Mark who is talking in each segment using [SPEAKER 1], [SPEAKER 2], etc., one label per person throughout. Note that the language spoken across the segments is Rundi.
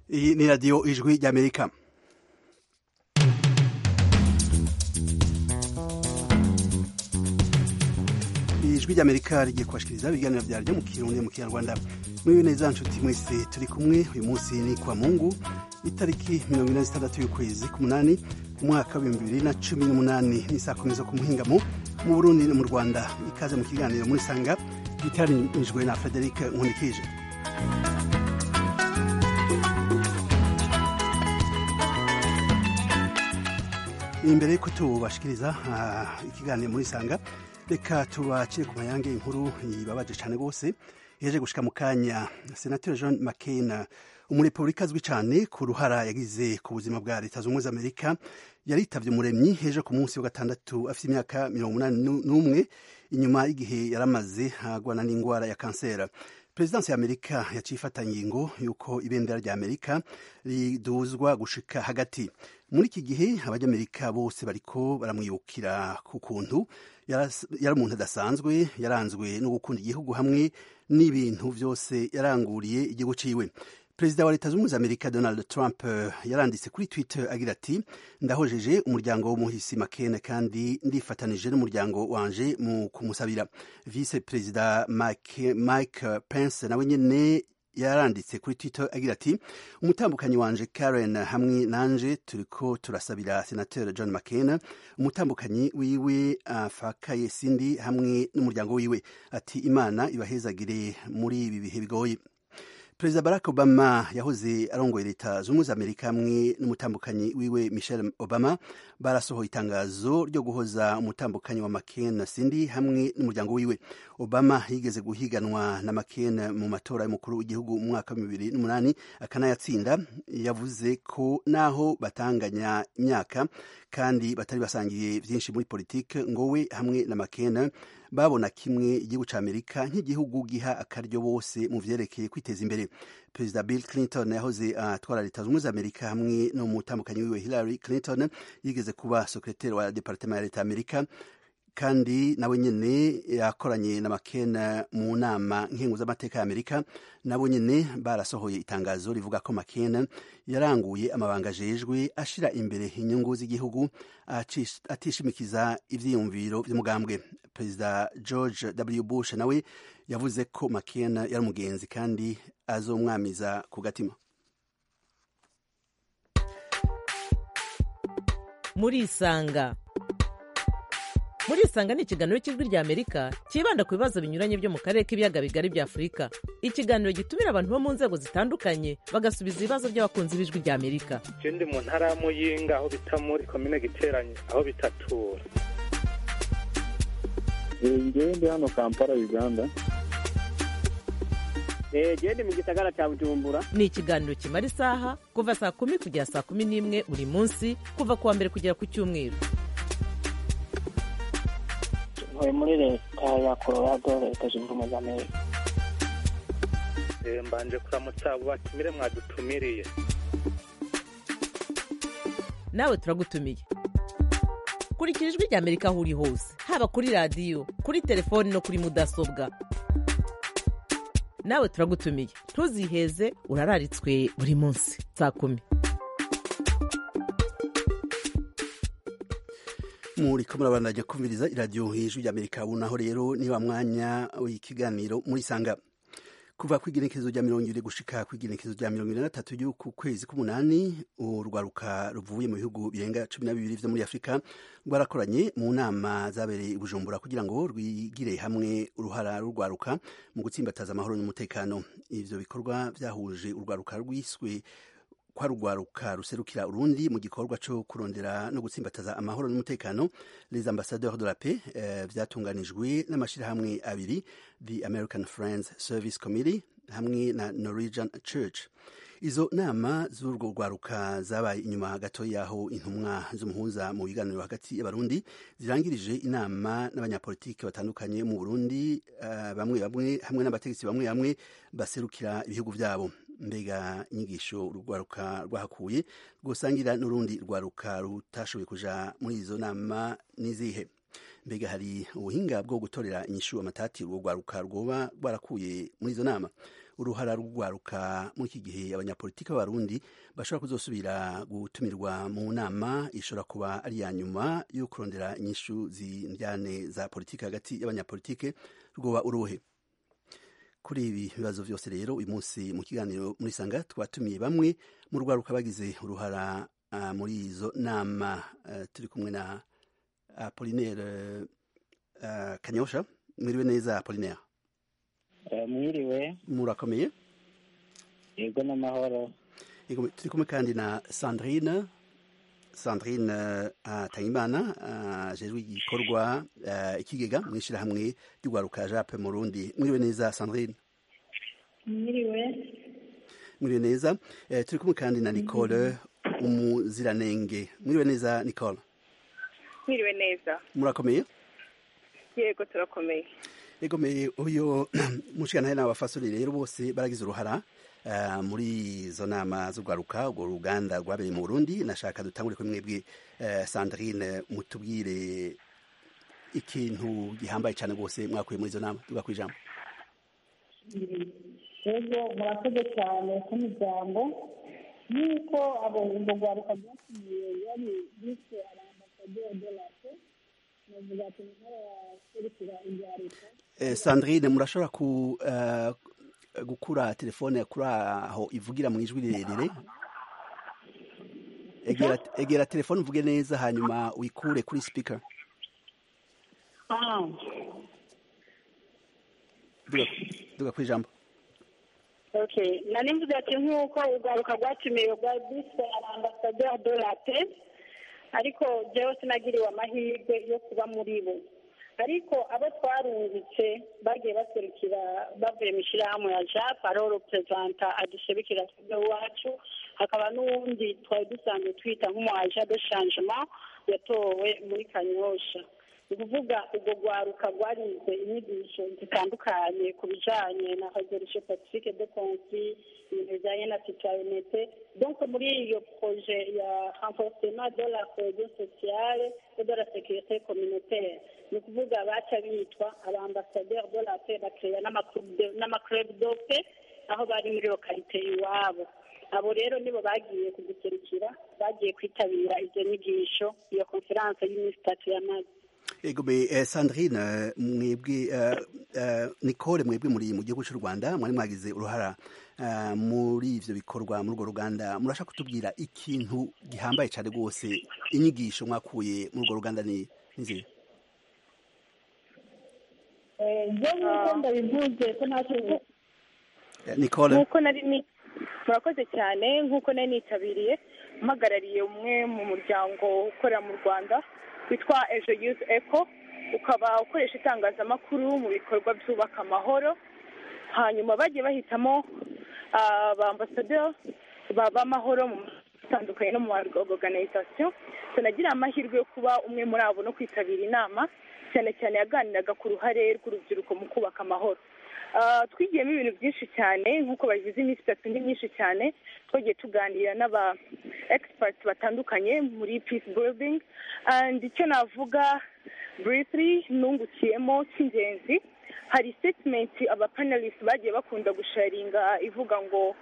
[SPEAKER 1] iyi ni radiyo ijwi ry'amerika ijwi ry'amerika rigiye kubashikiriza ibiganiro byaryo mu kirundi mu kinyarwanda mwiwe neza nshuti mwese turi kumwe uyu munsi ni kwa mungu itariki mirongo ine zitandatu y'ukwezi k'umunani umwaka w'ibihumbi bibiri na cumi n'umunani ni saa kumi zo ku muhingamo mu burundi no mu rwanda ikaze mu kiganiro muri sanga gitaranijwe na frederic nkunikije imbere y'uko tubashikiriza uh, ikiganiro muri sanga reka tubakire ku mayange inkuru ibabaje cyane rwose yaje gushika mu kanya senateri john mccain umurepublika azwi cyane ku ruhara yagize ku buzima bwa leta zunze ubumwe za amerika yaritavye umuremyi ejo ku munsi wa gatandatu afite imyaka mirongo umunani n'umwe inyuma y'igihe yaramaze agwana n'indwara ya kansera perezidansi ya amerika yaciye ifata ngingo y'uko ibendera rya amerika riduzwa gushika hagati muri iki gihe abanyamerika bose bariko baramwibukira ku kuntu yari umuntu adasanzwe yaranzwe no gukunda igihugu hamwe n'ibintu byose yaranguriye igihugu ciwe perezida wa leta zunze ubumwe za amerika donald trump yaranditse kuri twitter agira ati ndahojeje umuryango w'umuhisi makene kandi ndifatanije n'umuryango wanje mu kumusabira vice perezida mike, mike pence nawe nyene yaranditse kuri twitter agira ati umutambukanyi wanje karen hamwe nanje turiko turasabira senateur john mccain umutambukanyi wiwe afakaye sindi hamwe n'umuryango wiwe ati imana ibahezagire muri ibi bihe bigoye perezida barack obama yahoze arongoye leta z'ubumwe za amerika hamwe n'umutambukanyi wiwe michelle obama barasohoye itangazo ryo guhoza umutambukanyi wa mccain sindi hamwe n'umuryango wiwe obama yigeze guhiganwa na mccain mu matora y'umukuru w'igihugu mu mwaka wa bibiri n'umunani akanayatsinda yavuze ko naho batanganya imyaka kandi batari basangiye byinshi muri politike ngo we hamwe na mccain babona kimwe igihugu cya amerika nk'igihugu giha akaryo bose mu vyerekeye kwiteza imbere perezida bill clinton yahoze atwara uh, leta zunze ubumwe za amerika hamwe n'umutambukanyi wiwe hillary clinton yigeze kuba sekreteri wa departement ya leta ya amerika kandi nawe nyene yakoranye na makena mu nama nkengu z'amateka ya amerika nabo nyene barasohoye itangazo rivuga ko makena yaranguye amabanga ajejwe ashira imbere inyungu z'igihugu atishimikiza ivyiyumviro vy'umugambwe perezida george w bush nawe yavuze ko makena yari umugenzi kandi azomwamiza ku gatima
[SPEAKER 2] murisanga murisanga ni ikiganiro cy'ijwi rya amerika cyibanda ku bibazo binyuranye byo mu karere k'ibiyaga bigari bya afurika ikiganiro gitumira abantu bo mu nzego zitandukanye bagasubiza ibibazo by'abakunzi b'ijwi rya amerika
[SPEAKER 3] je ndi mu ntara ya muyinga aho bita muri komine giteranye aho bitatura
[SPEAKER 4] ngewe ndi hano kampala uganda
[SPEAKER 5] gende mu gisagara cya bujumbura
[SPEAKER 2] ni ikiganiro kimara isaha kuva saa kumi kugera saa kumi n'imwe buri munsi kuva ku wa mbere kugera ku cyumweru
[SPEAKER 6] ntuye muri leta ya colorado leta zunze ubumwe za amerika
[SPEAKER 3] mbanje kuramutsa abo batumire mwadutumiriye
[SPEAKER 2] nawe turagutumiye kurikira ijwi rya amerika aho uri hose haba kuri radiyo kuri telefoni no kuri mudasobwa nawe turagutumiye ntuziheze urararitswe buri munsi saa kumi
[SPEAKER 1] muriko murabandanya kumviriza iradiyo ijwi rya amerika ubu naho rero niba mwanya w'ikiganiro muri sanga kuva ku igenekerezo rya mirongo ibiri gushika ku igenekerezo rya mirongo ibiri na gatatu ry'uku kwezi k'umunani urwaruka ruvuye mu bihugu birenga cumi na bibiri vyo muri afurika rwarakoranye mu nama zabereye i bujumbura kugira ngo rwigire hamwe uruhara rurwaruka mu gutsimbataza amahoro n'umutekano ivyo bikorwa vyahuje urwaruka rwiswe kwa rugwaruka ruserukira urundi mu gikorwa cyo kurondera no gutsimbataza amahoro n'umutekano les ambassadeurs de la paix eh, vyatunganijwe n'amashirahamwe abiri the american friends service committee hamwe na norwegian church izo nama z'urwo rwaruka zabaye inyuma gato yaho intumwa z'umuhuza mu biganiro hagati y'abarundi zirangirije inama n'abanyapolitiki batandukanye mu burundi uh, bamwe bamwe hamwe n'abategetsi bamwe bamwe baserukira ibihugu vyabo mbega inyigisho urwaruka rwahakuye rwosangira n'urundi rwaruka rutashoboye kuja muri izo nama n'izihe mbega hari ubuhinga bwo gutorera inyishu amatati urwo rwaruka rwoba rwarakuye muri izo nama uruhara rw'urwaruka muri iki gihe abanyapolitiki b'abarundi bashobora kuzosubira gutumirwa mu nama ishobora kuba ari iya nyuma yo kurondera inyishu zindyane za politiki hagati y'abanyapolitiki rwoba uruhe kuri ibi bibazo byose rero uyu munsi mu kiganiro muri sanga twatumiye bamwe mu rwaruka bagize uruhara uh, muri izo nama uh, turi kumwe na apolinaire uh, kanyosha mwiriwe neza apolinaire
[SPEAKER 6] mwiriwe
[SPEAKER 1] murakomeye
[SPEAKER 6] yego n'amahoro
[SPEAKER 1] turi kumwe kandi na sandrine sandrine atangimana ajejwe igikorwa ikigega mu ishyirahamwe ry'urwaruka jape mu rundi mwiriwe neza sandrine
[SPEAKER 7] mwiriwe
[SPEAKER 1] mwiriwe neza turi kumwe kandi na nicole umuziranenge mwiriwe neza nicole
[SPEAKER 8] mwiriwe neza
[SPEAKER 1] murakomeye
[SPEAKER 8] yego turakomeye
[SPEAKER 1] egomeye uyu mushikana n'abafasori rero bose baragize uruhara muri izo nama z'urwaruka urwo ruganda rwabereye mu burundi nashaka dutangure kuri mwebwe sandrine mutubwire ikintu gihambaye cyane rwose mwakuye muri izo nama tuga ku ijambo
[SPEAKER 7] rero murakoze cyane ku ijambo nk'uko abo urwo rwaruka rwatumiye yari bise arambasaderi de la pe navuga ati nk'abaserukira ibya leta
[SPEAKER 1] sandrine murashobora ku gukura telefone kuri aho ivugira mu ijwi rirerire egera telefone uvuge neza hanyuma uyikure kuri sipika duga ku ijambo
[SPEAKER 7] nari mvuze ati nk'uko urwaruka rwatumiwe rwa bise arambasaderi de la pe ariko jyewe sinagiriwe amahirwe yo kuba muri bo ariko abo twarungitse bagiye baserukira bavuye mu ishyirahamwe ya jap ariho reperezanta adusebekera twebwe iwacu hakaba n'uwundi twari dusanzwe twita nk'umuaja de changement yatowe muri kanyosha ni ukuvuga urwo rwaruka rwarize inyigisho zitandukanye ku bijyanye na resolution pacifique de conflit ibintu bijyanye na citoyenete donc muri iyo proje ya renforcement de la cohesion sociale et de la sécurité communautaire ni ukuvuga baca bitwa abambasaderi de la paix bakeya n'amaclub de paix aho bari muri lokalite iwabo abo rero nibo bagiye kuduserukira bagiye kwitabira izo nyigisho iyo konferanse y'iminsi itatu yamaze
[SPEAKER 1] egome sandrine mwebwe nicole mwebwe muri mu gihugu cy'u rwanda mwari mwagize uruhara muri ivyo bikorwa muri urwo ruganda murashaka kutubwira ikintu gihambaye cyane rwose inyigisho mwakuye muri urwo ruganda ni nziza
[SPEAKER 7] byo nk'uko ndabivuze ko ntacyo
[SPEAKER 1] nicole
[SPEAKER 8] nk'uko nari ni murakoze cyane nk'uko nari nitabiriye mpagarariye umwe mu muryango ukorera mu rwanda witwa ejo yuzi eko ukaba ukoresha itangazamakuru mu bikorwa byubaka amahoro hanyuma bagiye bahitamo abambasaderi b'amahoro mu atandukanye no mu organization tunagira amahirwe yo kuba umwe muri abo no kwitabira inama cyane cyane yaganiraga ku ruhare rw'urubyiruko mu kubaka amahoro twigiyemo ibintu byinshi cyane nk'uko babivuze iminsi itatu ni myinshi cyane twagiye tuganira n'aba experts batandukanye muri peace building and icyo navuga briefly nungukiyemo cy'ingenzi hari statement aba panelists bagiye bakunda gusharinga ivuga ngo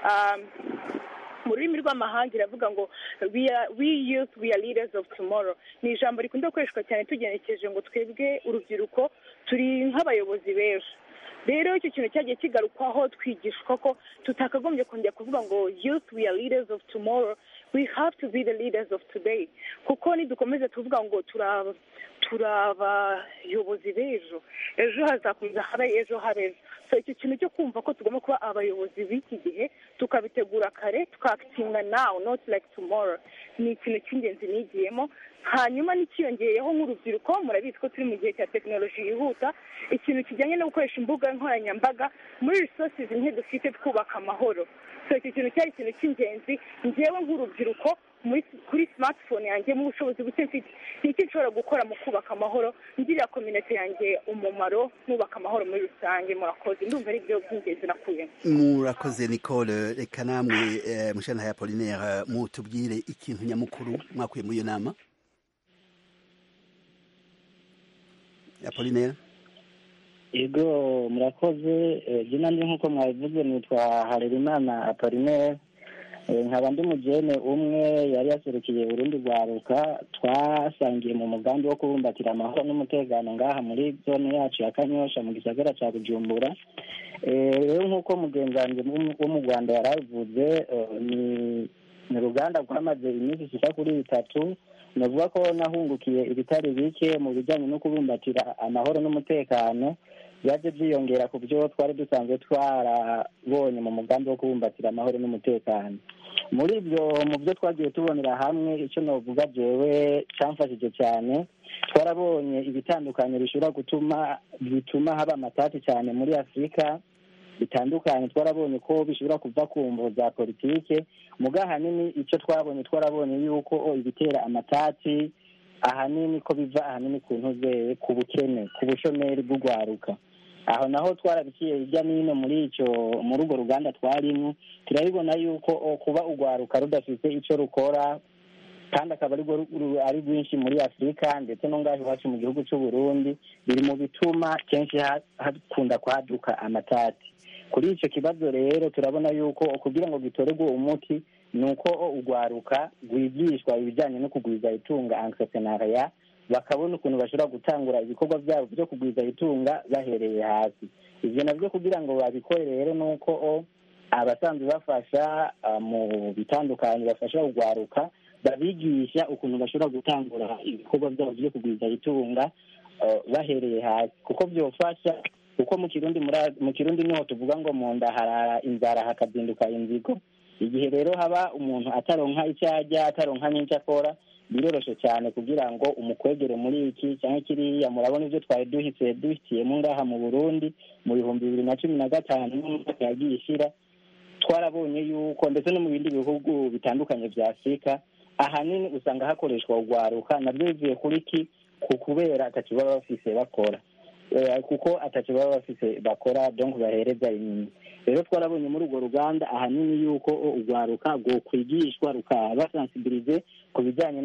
[SPEAKER 8] mu rurimi rw'amahanga iravuga ngo we youth we are leaders of tomorrow ni ijambo rikunda gukoreshwa cyane tugenekereje ngo twebwe urubyiruko turi nk'abayobozi b'ejo rero icyo kintu cyagiye kigarukwaho twigishwa ko tutakagombye kongera kuvuga ngo youth we are leaders of tomorrow we have to be the leaders of today kuko nidukomeza tuvuga ngo turaba turi abayobozi b'ejo ejo hazakomeza habe ejo habe so icyo kintu cyo kumva ko tugomba kuba abayobozi b'iki gihe tukabitegura kare tukakitinga now not like tomorrow ni ikintu cy'ingenzi nigiyemo hanyuma n'ikiyongeyeho nk'urubyiruko murabizi ko turi mu gihe cya tekinoloji yihuta ikintu kijyanye no gukoresha imbuga nkoranyambaga muri resources nke dufite twubaka amahoro so icyo kintu cyari ikintu cy'ingenzi ngewe nk'urubyiruko kuri smartphone yanjye mu bushobozi buke mfite ni iki nshobora gukora mu kubaka amahoro ngirira kominete yanjye umumaro nubaka amahoro muri rusange murakoze ndumva ari byo by'ingenzi nakuyemo
[SPEAKER 1] murakoze nicole reka namwe mushana ya polinaire mutubwire ikintu nyamukuru mwakuye muri iyo nama apolinere
[SPEAKER 6] yego murakoze jina ndi nk'uko mwabivuze nitwa harerimana apolinere nkaba ndi mugene umwe yari yaserukiye urundi rwaruka twasangiye mu mugambi wo kubumbatira amahoro n'umutekano ngaha muri zone yacu ya kanyosha mu gisagara cya bujumbura rero nk'uko mugenzi wanjye wo mu rwanda yari abivuze ni uruganda rwamaze iminsi ishika kuri itatu navuga ko nahungukiye ibitari bike mu bijyanye no kubumbatira amahoro n'umutekano byaje byiyongera ku byo twari dusanzwe twarabonye mu mugambi wo kubumbatira amahoro n'umutekano muri ibyo mu byo twagiye tubonera hamwe icyo navuga jewe cyamfashije cyane twarabonye ibitandukanye bishobora gutuma bituma haba amatati cyane muri afurika bitandukanye twarabonye ko bishobora kuva ku mvo za politike muga ahanini icyo twabonye twarabonye yuko ibitera amatati ahanini ko biva ahanini ku ntuze ku bukene ku bushomeri bw'urwaruka aho naho twarabiciye hirya n'ino muri icyo muri urwo ruganda twarimo turabibona yuko kuba urwaruka rudafite icyo rukora kandi akaba ari rwinshi muri afurika ndetse no ngaho iwacu mu gihugu cy'u Burundi biri mu bituma kenshi hakunda kwaduka amatati kuri icyo kibazo rero turabona yuko kugira ngo gitorerwe umuti ni uko urwaruka rwigishwa ibijyanye no kugwiza itunga entrepreneuria bakabona ukuntu bashobora gutangura ibikorwa byabo byo kugwiza itunga bahereye hasi ibyo nabyo kugira ngo babikore rero ni uko abasanzwe bafasha mu bitandukanye bafasha urwaruka babigisha ukuntu bashobora gutangura ibikorwa byabo byo kugwiza itunga bahereye hasi kuko byofasha kuko mu kirundi mu kirundi niho tuvuga ngo mu nda harara inzara hakazinduka inzigo igihe rero haba umuntu ataronka icyo ajya ataronka n'icyo akora biroroshye cyane kugira ngo umukwegere muri iki cyangwa kiriya murabona ibyo twari duhise duhitiyemo ngaha mu burundi mu bihumbi bibiri na cumi na gatanu n'umwaka yagiye ishira twarabonye yuko ndetse no mu bindi bihugu bitandukanye bya afurika ahanini usanga hakoreshwa urwaruka nabyo bivuye kuri ki ku kubera atacyo baba bafise bakora kuko atacyo baba bafise bakora donc bahereza inyuma rero twarabonye muri urwo ruganda ahanini yuko urwaruka rwokwigishwa rukaba basansibilize ku bijyanye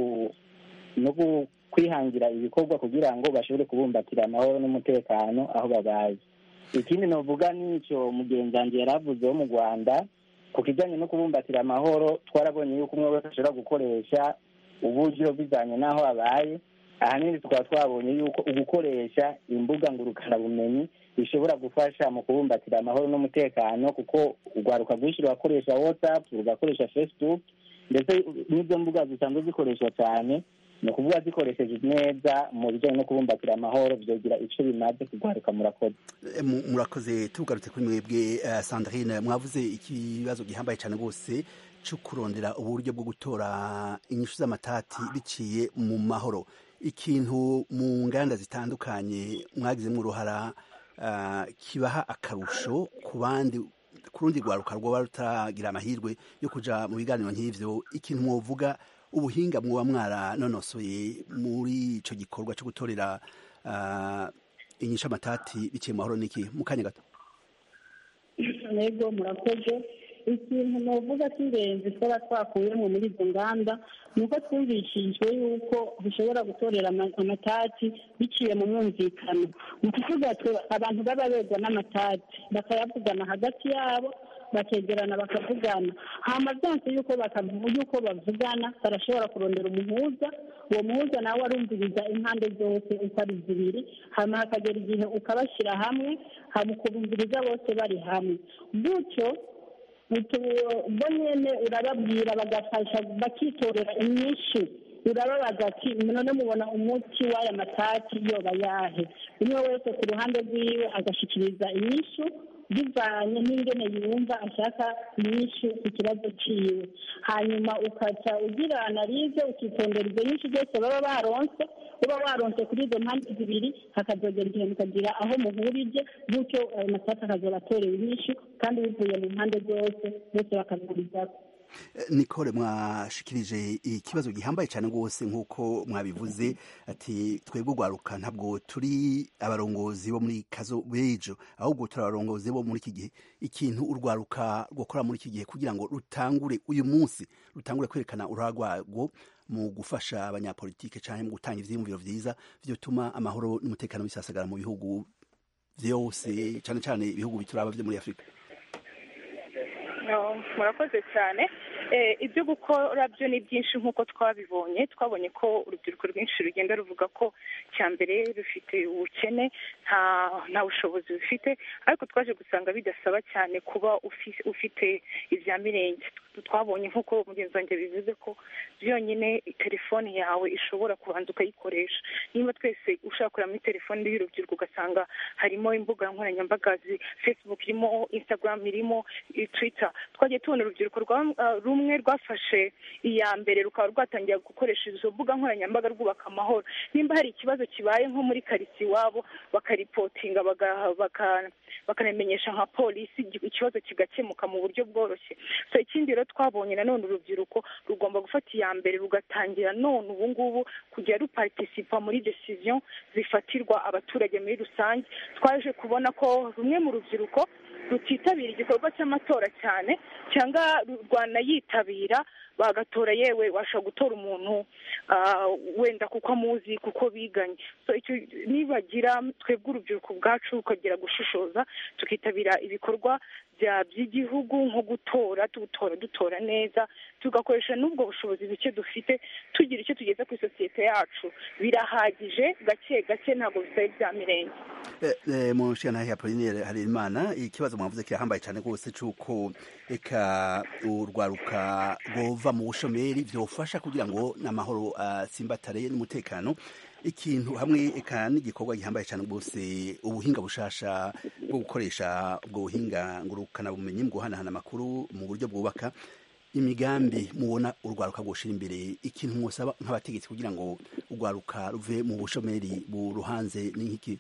[SPEAKER 6] no kwihangira ibikorwa kugira ngo bashobore kubumbatira amahoro n'umutekano aho babaye ikindi navuga n'icyo mugenzi wanjye yari avuze wo mu rwanda ku kijyanye no kubumbatira amahoro twarabonye yuko umwe wese ashobora gukoresha uburyo bijyanye n'aho abaye ahanini tukaba twabonye yuko ugukoresha imbuga ngurukanabumenyi bishobora gufasha mu kubumbatira amahoro n'umutekano kuko urwaruka rwinshi rurakoresha watsapu rugakoresha facebook ndetse n'izo mbuga zisanzwe zikoreshwa cyane ni ukuvuga zikoresheje neza mu bijyanye no kubumbatira amahoro byogira icyo bimaze kurwaruka murakoze
[SPEAKER 1] murakoze tugarutse kuri mwebwe sandrine mwavuze ikibazo gihambaye cyane rwose cyo kurondera uburyo bwo gutora inyishu z'amatati biciye mu mahoro ikintu mu nganda zitandukanye mwagizemo uruhara kibaha akarusho ku bandi ku rundi rwaruka rwaba rutaragira amahirwe yo kujya mu biganiro nk'ibyo ikintu mwavuga ubuhinga mwaba mwaranonosoye muri icyo gikorwa cyo gutorera inyishu amatati biciye mu mahoro n'iki mu kanya gato
[SPEAKER 7] yego murakoze ikintu navuga cy'ingenzi twaba twakuyemo muri izo nganda ni uko twumvishijwe yuko dushobora gutorera amatati biciye mu mwumvikano ni ukuvuga abantu baba begwa n'amatati bakayavugana hagati yabo bakegerana bakavugana hama byanse yuko bakavuga yuko bavugana barashobora kurondera umuhuza uwo muhuza nawe arumviriza impande zose uko ari zibiri hama hakagera igihe ukabashyira hamwe hama ukubumviriza bose bari hamwe gutyo bo nyine urababwira bagafasha bakitorera inyinshi urababaza ati none mubona umuti w'aya matati yoba yahe umwe wese ku ruhande rwiwe agashyikiriza inyishu bivanye n'ingene yumva ashaka inyinshi ku kibazo ciwe hanyuma ukaca ugira analize ukitondera izo nyinshi zose baba baronse uba waronse kuri izo mpande zibiri hakazogera igihe mukagira aho muhurije gutyo ayo matati akazoba atorewe inyinshi kandi bivuye mu mpande zose bose bakazurizako
[SPEAKER 1] nicole mwashikirije ikibazo gihambaye cyane rwose nk'uko mwabivuze ati twebwe urwaruka ntabwo turi abarongozi bo muri kazo b'ejo ahubwo turi abarongozi bo muri iki gihe ikintu urwaruka rwakora muri iki gihe kugira ngo rutangure uyu munsi rutangure kwerekana uruhare rwarwo mu gufasha abanyapolitike cyangwa mu gutanga ivyiyumviro vyiza vyotuma amahoro n'umutekano bisasagara mu bihugu vyose cyane cyane ibihugu bituraba vyo muri afurika
[SPEAKER 8] murakoze cyane ibyo gukora byo ni byinshi nk'uko twabibonye twabonye ko urubyiruko rwinshi rugenda ruvuga ko cya mbere rufite ubukene nta bushobozi bufite ariko twaje gusanga bidasaba cyane kuba ufite ibya mirenge twabonye nk'uko mugenzi wanjye bivuze ko byonyine telefone yawe ishobora kubanza ukayikoresha niba twese ushaka kureba muri telefone y'urubyiruko ugasanga harimo imbuga nkoranyambaga facebook irimo instagram irimo twitter twagiye tubona urubyiruko rumwe rwafashe iya mbere rukaba rwatangira gukoresha izo mbuga nkoranyambaga rwubaka amahoro nimba hari ikibazo kibaye nko muri karitsiye iwabo bakaripotinga bakanamenyesha nka polisi ikibazo kigakemuka mu buryo bworoshye so ikindi rero twabonye nanone urubyiruko rugomba gufata iya mbere rugatangira none ubu ngubu kujya ruparitisipa muri decision zifatirwa abaturage muri rusange twaje kubona ko rumwe mu rubyiruko rutitabira igikorwa cy'amatora cyane cyangwa rwanayitabira bagatora yewe washobora gutora umuntu wenda kuko amuzi kuko biganye nibagira twebwe urubyiruko bwacu rukagira gushishoza tukitabira ibikorwa by'igihugu nko gutora tutora dutora neza tugakoresha n'ubwo bushobozi buke dufite tugira icyo tugeza ku isosiyete yacu birahagije gake gake ntabwo bisaba ibya mirenge
[SPEAKER 1] mu nshingano ya polinere harerimana ikibazo mwavuze kirahambaye cyane rwose cy'uko reka urwaruka rwova mu bushomeri byofasha kugira ngo n'amahoro atsimbatare n'umutekano ikintu hamwe eka n'igikorwa gihambaye cyane rwose ubuhinga bushasha bwo gukoresha ubwo buhinga ngurukana bumenyi mu guhanahana amakuru mu buryo bwubaka imigambi mubona urwaruka rwoshira imbere ikintu mwosaba nk'abategetsi kugira ngo urwaruka ruve mu bushomeri buruhanze ni nk'iki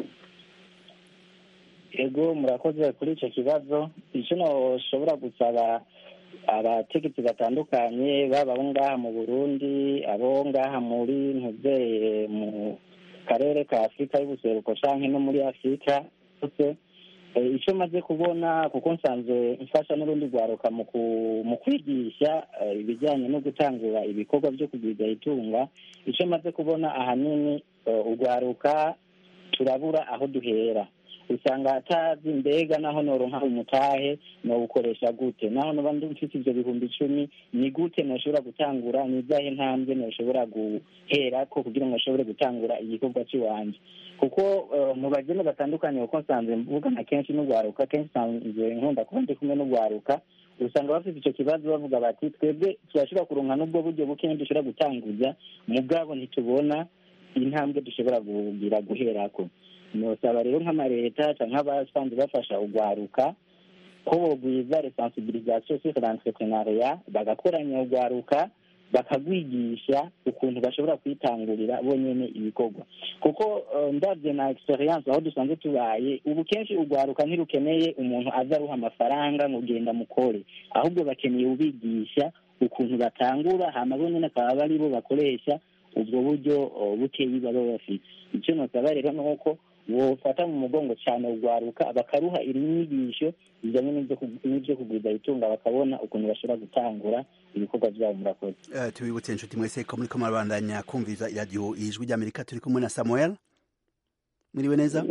[SPEAKER 6] ego murakoze kuri icyo kibazo icyo nashobora gusaba abategetsi batandukanye baba abo ngaha mu burundi abo ngaha muri ntuzeye mu karere ka afurika y'ubuseruko cyangwa no muri afurika hose icyo maze kubona kuko nsanzwe mfasha n'urundi rwaruka mu kwigisha ibijyanye no gutangura ibikorwa byo kugwiza itunga icyo maze kubona ahanini urwaruka turabura aho duhera usanga atazi mbega naho noronka umutahe nowukoresha gute naho noba mfite ibyo bihumbi icumi ni gute noshobora gutangura ni izahe ntambwe noshobora guhera ko kugira ngo nshobore gutangura igikorwa cy'iwanjye kuko mu bageni batandukanye kuko nsanzwe mvugana kenshi n'urwaruka kenshi nsanzwe nkunda kuba ndi kumwe n'urwaruka usanga bafite icyo kibazo bavuga bati twebwe turashobora kuronka n'ubwo buryo buke dushobora gutanguza mugabo ntitubona intambwe dushobora kugira guherako nosaba rero nk'amaleta cyangwa nk'abasanzwe bafasha urwaruka ko bogwiza resensibilisation sur l'entrepreneuriat bagakoranya urwaruka bakagwigisha ukuntu bashobora kwitangurira bonyene ibikorwa kuko ndabye na experience aho dusanzwe tubaye ubu kenshi urwaruka ntirukeneye umuntu aza aruha amafaranga ngo genda mukore ahubwo bakeneye ubigisha ukuntu batangura hama bonyene akaba bari bo bakoresha ubwo buryo bukeyi baba bafite icyo nosaba rero ni uko bofata mu mugongo cyane urwaruka bakaruha inyigisho bijyanye n'ibyo kugwiza itunga bakabona ukuntu bashobora gutangura ibikorwa byabo murakoze
[SPEAKER 1] tubibutse inshuti mwese ko muri ko murabandanya kumviza iradiyo ijwi ry'amerika turi kumwe na samuel mwiriwe neza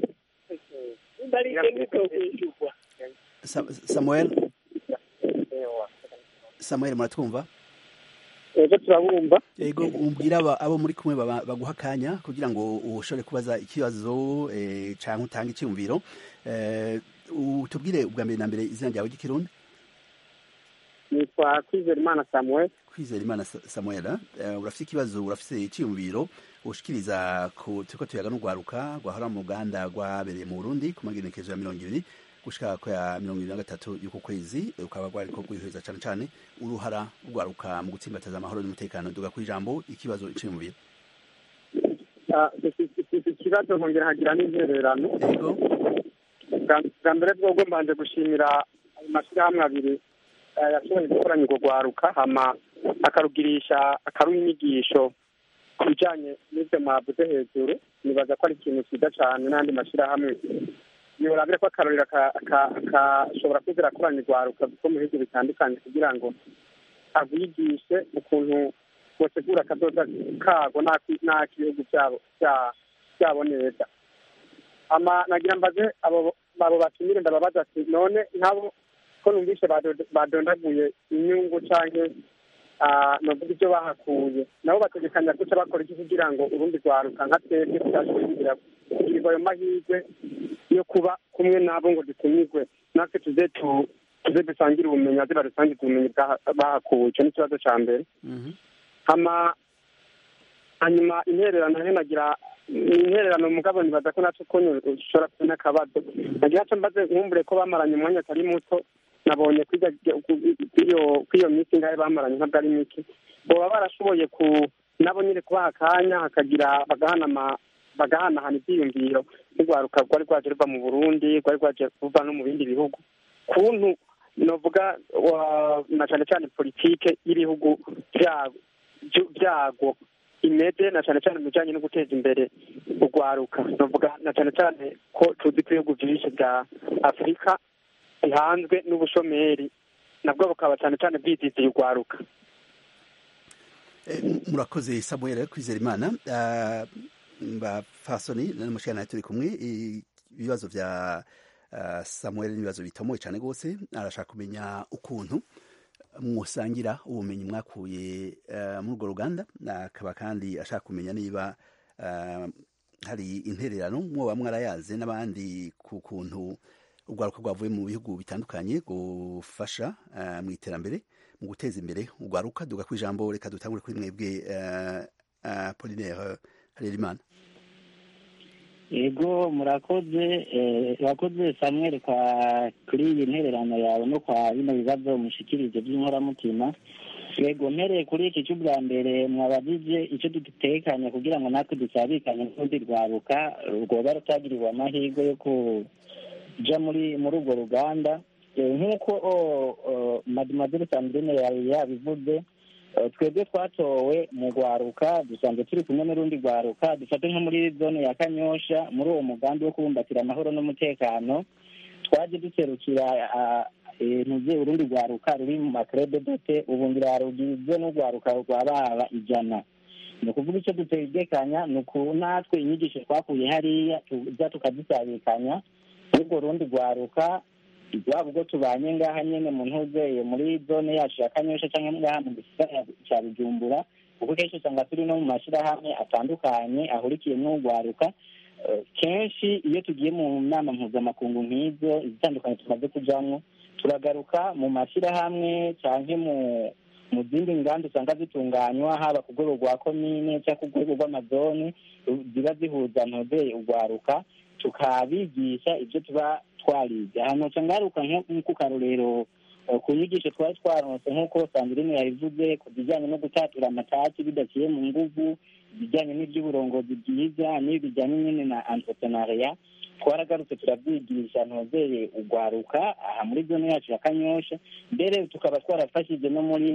[SPEAKER 1] samuel samuel muratwumva
[SPEAKER 5] ego turabumva
[SPEAKER 1] ego umbwira abo muri kumwe baguha akanya kugira ngo ushobore kubaza ikibazo cyangwa utange icyumviro tubwire ubwa mbere na mbere izina ryawe ry'ikirundi
[SPEAKER 5] nitwa kwizerimana samuel
[SPEAKER 1] kwizerimana samuel urafite ikibazo urafite icyumviro ushikiriza turiko tuyaga n'urwaruka rwahora mu ruganda rwabereye mu burundi ku magenekezo ya mirongo ibiri gushika ko ya mirongo ibiri na gatatu y'uku kwezi rukaba rwariko rwiheza cane cane uruhara rwaruka mu gutsimbataza amahoro n'umutekano duga ku ijambo ikibazo iciyumviro
[SPEAKER 5] ikibazo nkongera hagira n'intererano bwa mbere bwobwo mbanje gushimira ayo mashyirahamwe abiri yashoboye gukoranya urwo rwaruka hama akarugirisha akaruha inyigisho ku bijanye n'ivyo mwavuze hejuru nibaza ko ari ikintu cyiza cane n'andi mashyirahamwe yorabire ko akarorero akashobora kuza akoranya urwaruka kuko mu bihugu bitandukanye kugira ngo abigishe ukuntu botegura akadoda kago n'ak'ibihugu byabo byabo neza ama nagira mbaze abo abo batumire ndababaza ati none nk'abo ko numvise badondaguye inyungu canke novuga ibyo bahakuye nabo bategekanya guca bakora iki kugira ngo urundi rwaruka nka twebwe tutashoboye kugira kugirirwa ayo mahirwe yo kuba kumwe nabo ngo dutumirwe natwe tuze tuze dusangire ubumenyi baze badusangize ubumenyi bahakuwe icyo ni ikibazo cya mbere hama hanyuma intererano nagira intererano mugabo nibaza ko naco konye ushobora kubona akabazo nagira co mbaze nkumbure ko bamaranye umwanya atari muto nabonye kw'iyo minsi ngahe bamaranye ntabwo ari mike boba barashoboye ku nabo nyine kubaha akanya hakagira bagahanama bagahanahana ibyiyumviro nk'urwaruka rwari rwaje ruva mu burundi rwari rwaje ruva no mu bindi bihugu kuntu novuga na cyane cyane politike y'ibihugu byago imeze na cyane cyane mu bijyanye no guteza imbere urwaruka novuga na cyane cyane ko tuzi ko ibihugu byinshi bya afurika bihanzwe n'ubushomeri nabwo bukaba cyane cyane bwiziziye urwaruka
[SPEAKER 1] murakoze samuel kwizera imana bafasoni n'umushana turi kumwe ibibazo bya samuel n'ibibazo bitomoye cyane rwose arashaka kumenya ukuntu musangira ubumenyi mwakuye muri urwo ruganda akaba kandi ashaka kumenya niba hari intererano mwoba mwarayaze n'abandi ku kuntu urwaruka rwavuye mu bihugu bitandukanye gufasha mu iterambere mu guteza imbere urwaruka duga ku ijambo reka dutangure kuri mwebwe polinaire harerimana
[SPEAKER 6] yego murakoze murakoze samuel kwa kuri iyi ntererano yawe no kwa bino bibazo mushikirije by'inkoramutima yego mpereye kuri iki cy'ubwa mbere mwabajije icyo dutekanye kugira ngo natwe dusabikanye n'urundi rwaruka rwoba rutagiriwe amahirwe yo kuja muri muri urwo ruganda nk'uko mademoiselle sandrine yari yabivuze twebwe twatowe mu rwaruka dusanzwe turi kumwe n'urundi rwaruka dufate nko muri zone ya kanyosha muri uwo mugambi wo kubumbatira amahoro n'umutekano twaje duserukira ntuze urundi rwaruka ruri mu makrebe dote ubu ngira rugizwe n'urwaruka rwa baba ijana ni ukuvuga icyo dutegekanya ni uku natwe inyigisho twakuye hariya tuza tukazisabikanya urwo rundi rwaruka rwaba ubwo tubanye ngaha nyine mu ntuzeye muri zone yacu ya kanyosha cyangwa ngaha mu gisagara cya bujumbura kuko kenshi usanga turi no mu mashyirahamwe atandukanye ahurikiye n'urwaruka kenshi iyo tugiye mu nama mpuzamakungu nk'izo izitandukanye tumaze kujyamo turagaruka mu mashyirahamwe cyangwa mu mu zindi nganda usanga zitunganywa haba ku rwego rwa komine cyangwa ku rwego rw'amazone ziba zihuza ntuzeye urwaruka tukabigisha ibyo tuba twarize ahantu haca ngaruka nk'uko karorero ku nyigisho twari twaronse nk'uko sandrine yabivuze ku bijyanye no gutatura amataki bidaciye mu nguvu ibijyanye n'iby'uburongozi bwiza n'ibijyanye nyine na entrepreneuria twaragarutse turabyigisha ntozeye urwaruka aha muri zone yacu ya kanyosha mbere tukaba twarafashije no muri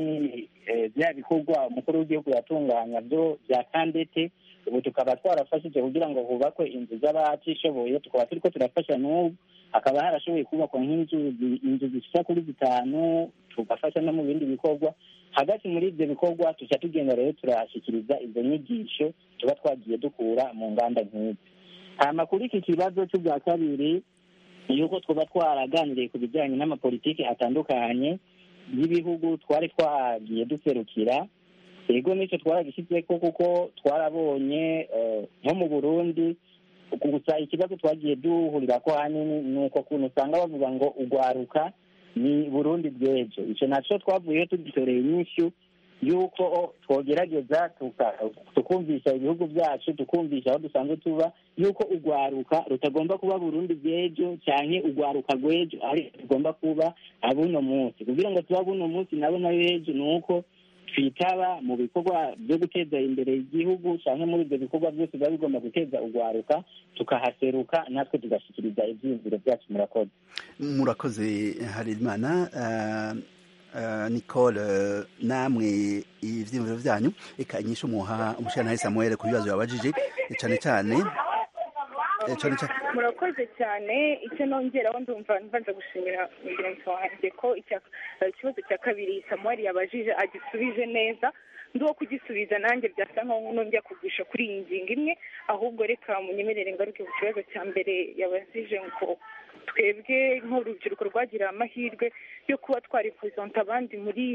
[SPEAKER 6] bya bikorwa umukuru w'igihugu yatunganya byo bya kandete ubu tukaba twarafashije kugira ngo hubakwe inzu z'abatishoboye tukaba turi ko turafasha n'ubu hakaba harashoboye kubakwa nk'inzu inzu zishika kuri zitanu tugafasha no mu bindi bikorwa hagati muri ibyo bikorwa tuca tugenda rero turahashyikiriza izo nyigisho tuba twagiye dukura mu nganda nk'izi hama kuri iki kibazo cy'ubwa kabiri yuko twaba twaraganiriye ku bijyanye n'amapolitiki atandukanye y'ibihugu twari twagiye duserukira yego nicyo twaragishyitse ko kuko twarabonye nko mu burundi gusa ikibazo twagiye duhurira ko hanini ni uko kuntu usanga bavuga ngo urwaruka ni burundi bw'ejo icyo nacyo twavuyeho tugitoreye inyishyu yuko twogerageza tukumvisha ibihugu byacu tukumvisha aho dusanzwe tuba yuko urwaruka rutagomba kuba burundi bw'ejo cyane urwaruka rw'ejo ariko tugomba kuba abuno munsi kugira ngo tuba buno munsi nabo nayo ejo ni uko twitaba mu bikorwa byo guteza imbere igihugu cyangwa muri ibyo bikorwa byose biba bigomba guteza urwaruka tukahaseruka natwe tugashyikiriza ibyiyumviro byacu murakoze
[SPEAKER 1] murakoze harerimana nicole namwe ibyiyumviro byanyu reka inyisho muha umushyiranahe samuel ku bibazo yabajije cyane cyane
[SPEAKER 8] murakoze cyane icyo nongeraho ndumva mbanza gushimira mugenzi wanjye ko ikibazo cya kabiri samuel yabajije agisubije neza ndi uwo kugisubiza nanjye byasa nkaho nongera kugurisha kuri iyi ngingo imwe ahubwo reka munyemerere ngaruke ku kibazo cya mbere yabajije ngo twebwe nk'urubyiruko rwagiriye amahirwe yo kuba twaripuzonta abandi muri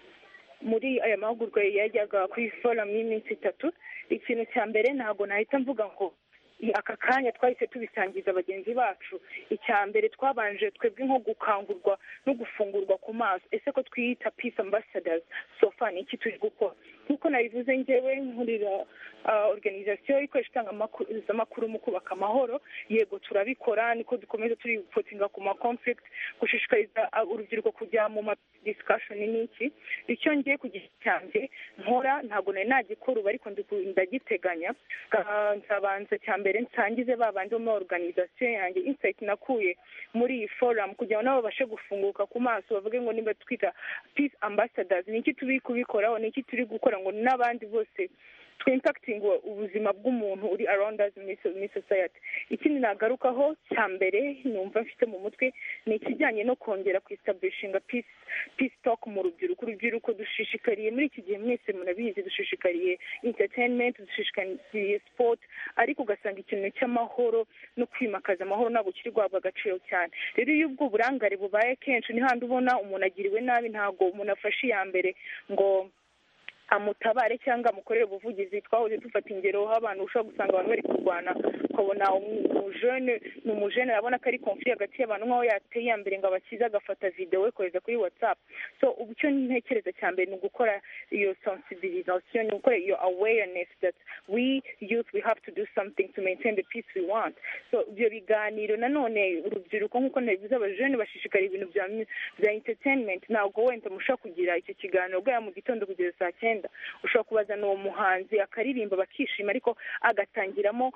[SPEAKER 8] muri aya mahugurwa yajyaga kuri foramu y'iminsi itatu ikintu cya mbere ntabwo nahita mvuga ngo aka kanya twahise tubisangiza bagenzi bacu icya mbere twabanje twebwe nko gukangurwa no gufungurwa ku maso ese ko twiyita peace ambassadors sofa ni iki turi gukora nk'uko nabivuze ngewe nkurira organizasiyo ikoresha itangazamakuru mu kubaka amahoro yego turabikora niko dukomeza turi gupotinga ku ma conflict gushishikariza urubyiruko kujya mu ma discussion n'iki icyo ngiye ku giti cyanjye nkora ntabwo nari nagikora ubu ariko ndagiteganya nzabanza cya mbere nsangize ba bandi bo muri organizasiyo yanjye insight nakuye muri iyi forum kugira ngo nabo babashe gufunguka ku maso bavuge ngo niba twita peace ambassadors ni iki turi kubikoraho ni iki turi gukora ngo n'abandi bose twimpakitinga ubuzima bw'umuntu uri around us muri society ikindi nagarukaho cya mbere numva mfite mu mutwe ni ikijyanye no kongera kwistablishinga peace peace talk mu rubyiruko urubyiruko dushishikariye muri iki gihe mwese murabizi dushishikariye entertainment dushishikariye sport ariko ugasanga ikintu cy'amahoro no kwimakaza amahoro ntabwo kiri guhabwa agaciro cyane rero iyo ubwo burangare bubaye kenshi ni handi ubona umuntu agiriwe nabi ntabwo umuntu afashe iya mbere ngo amutabare cyangwa amukorere ubuvugizi twahoze dufata ingero aho abantu ushobora gusanga abantu bari kurwana ukabona umujene ni umujene arabona ko ari konfuri hagati y'abantu nk'aho yateye iya mbere ngo abakize agafata videwo kohereza kuri watsapu so ubu icyo ntekereza cya mbere ni ugukora iyo sensibilisation ni ugukora iyo awareness that we youth we have to do something to maintain the peace we want so ibyo biganiro nanone urubyiruko nk'uko nabivuze abajene bashishikariye ibintu bya bya entertainment ntabwo wenda mushobora kugira icyo kiganiro bwaya mu gitondo kugeza saa cyenda ushobora kubazana uwo muhanzi akaririmba bakishima ariko agatangiramo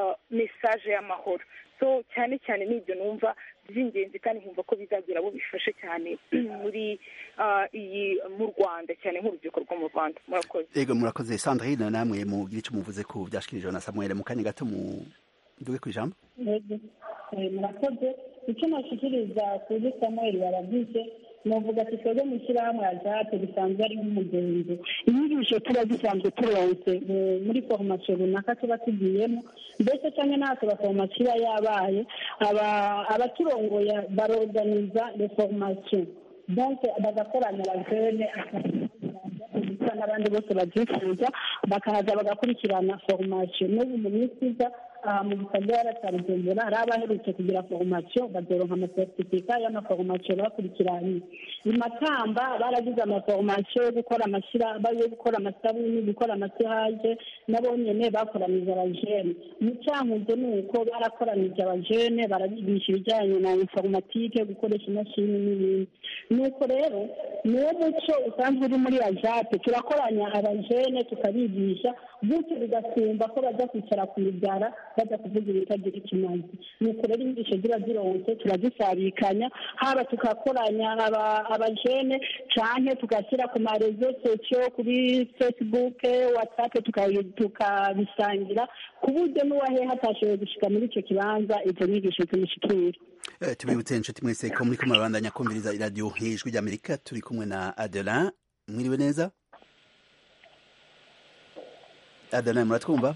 [SPEAKER 8] mesaje y'amahoro so cyane cyane n'ibyo numva by'ingenzi kandi nkumva ko bizagira abo bifashe cyane muri iyi mu rwanda cyane nk'urubyiruko rwo mu rwanda murakoze
[SPEAKER 1] yego murakoze sandrine namwe mugire icyo muvuze ku byashyikirijwe na samuel mu kanya gato mu duge ku ijambo
[SPEAKER 9] murakoze icyo nashyikiriza kuri samuel barabyise nuvuga ati twebwe mu ishyirahamwe ya jate bisanzwe ari nk'umugenzi inyigisho tuba dusanzwe turonse muri foromasiyo runaka tuba tugiyemo mbese cyangwa natwe foromasiyo iba yabaye abaturongoye baroganiza reforomasiyo donke bagakoranya abajene n'abandi bose babyifuza bakaza bagakurikirana foromasiyo n'ubu mu minsi iza mu gisagara cya bujumbura hari abaherutse kugira foromasiyo bazoronka amasertifika y'amaforomasiyo bakurikiranye i makamba baragize amaforomasiyo yo gukora amashyira yo gukora amasabuni gukora amasihaje nabo nyene bakoranije abajene mu cyankuzo ni uko barakoranije abajene barabigisha ibijyanye na informatike gukoresha imashini n'ibindi nuko rero niwo muco usanzwe uri muri ajate turakoranya abajene tukabigisha gutyo bigasumba ko bajya kwicara ku mibyara bajya kuvuga ibitagira ikimazi nuko rero inyigisho ziba zironse turazisabikanya haba tugakoranya abajene canke tugashyira ku marezo sosiyo kuri facebook whatsapp tukabisangira ku buryo n'uwaheha atashoboye gushika muri icyo kibanza izo nyigisho zimushikira
[SPEAKER 1] tubibutse inshuti mwese ko muri kumwe babandanya kumviriza iradiyo ijwi ry'amerika turi kumwe na adelan mwiriwe neza adelan muratwumva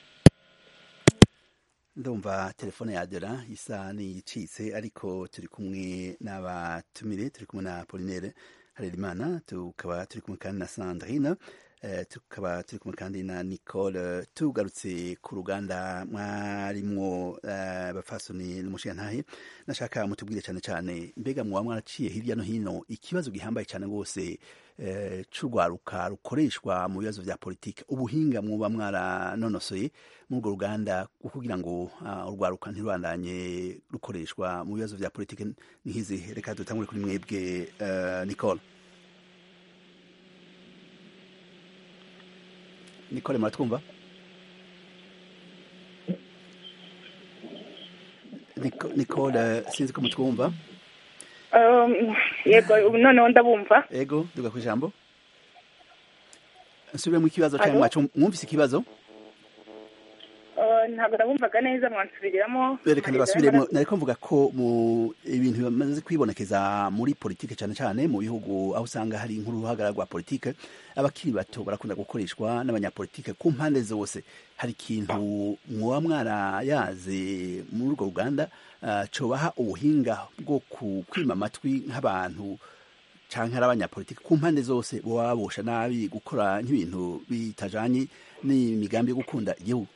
[SPEAKER 1] ndumva telefone ya adelan isa n'iyicitse ariko turi kumwe n'abatumire turi kumwe na polinere harerimana tukaba turi kumwe kandi na sandrine tukaba turi kumwe kandi na nicole tugarutse ku ruganda mwarimwo bafasoni n'umushingantahe nashaka mutubwire cyane cyane mbega muba mwaraciye hirya no hino ikibazo gihambaye cyane rwose c'urwaruka rukoreshwa mu bibazo vya politike ubuhinga muba mwaranonosoye muri urwo ruganda kugira ngo urwaruka ntirubandanye rukoreshwa mu bibazo vya politike nihizi reka dutangure kuri mwebwe nicole nicole muratwumva nicole sinzi ko mutwumva
[SPEAKER 8] yego ubu noneho ndabumva
[SPEAKER 1] yego duga ku ijambo nsubire mu ikibazo cyangwa mwacu mwumvise ikibazo
[SPEAKER 8] Eh, ntabwo nabumvaga neza mwansubiriramo
[SPEAKER 1] berekana
[SPEAKER 8] Amarira
[SPEAKER 1] basubiremo
[SPEAKER 8] y'amaraso.
[SPEAKER 1] nariko mvuga ko mu ibintu bimaze kwibonekeza muri politike cyane cyane mu bihugu aho usanga hari nk'uruhagara rwa politike abakiri bato barakunda gukoreshwa n'abanyapolitike ku mpande zose hari ikintu mwoba mwarayaze muri urwo ruganda ah, cobaha ubuhinga bwo ku- kwima amatwi nk'abantu canke ari abanyapolitike ku mpande zose boba babosha nabi gukora nk'ibintu bitajanye n'imigambi yo gukunda igihugu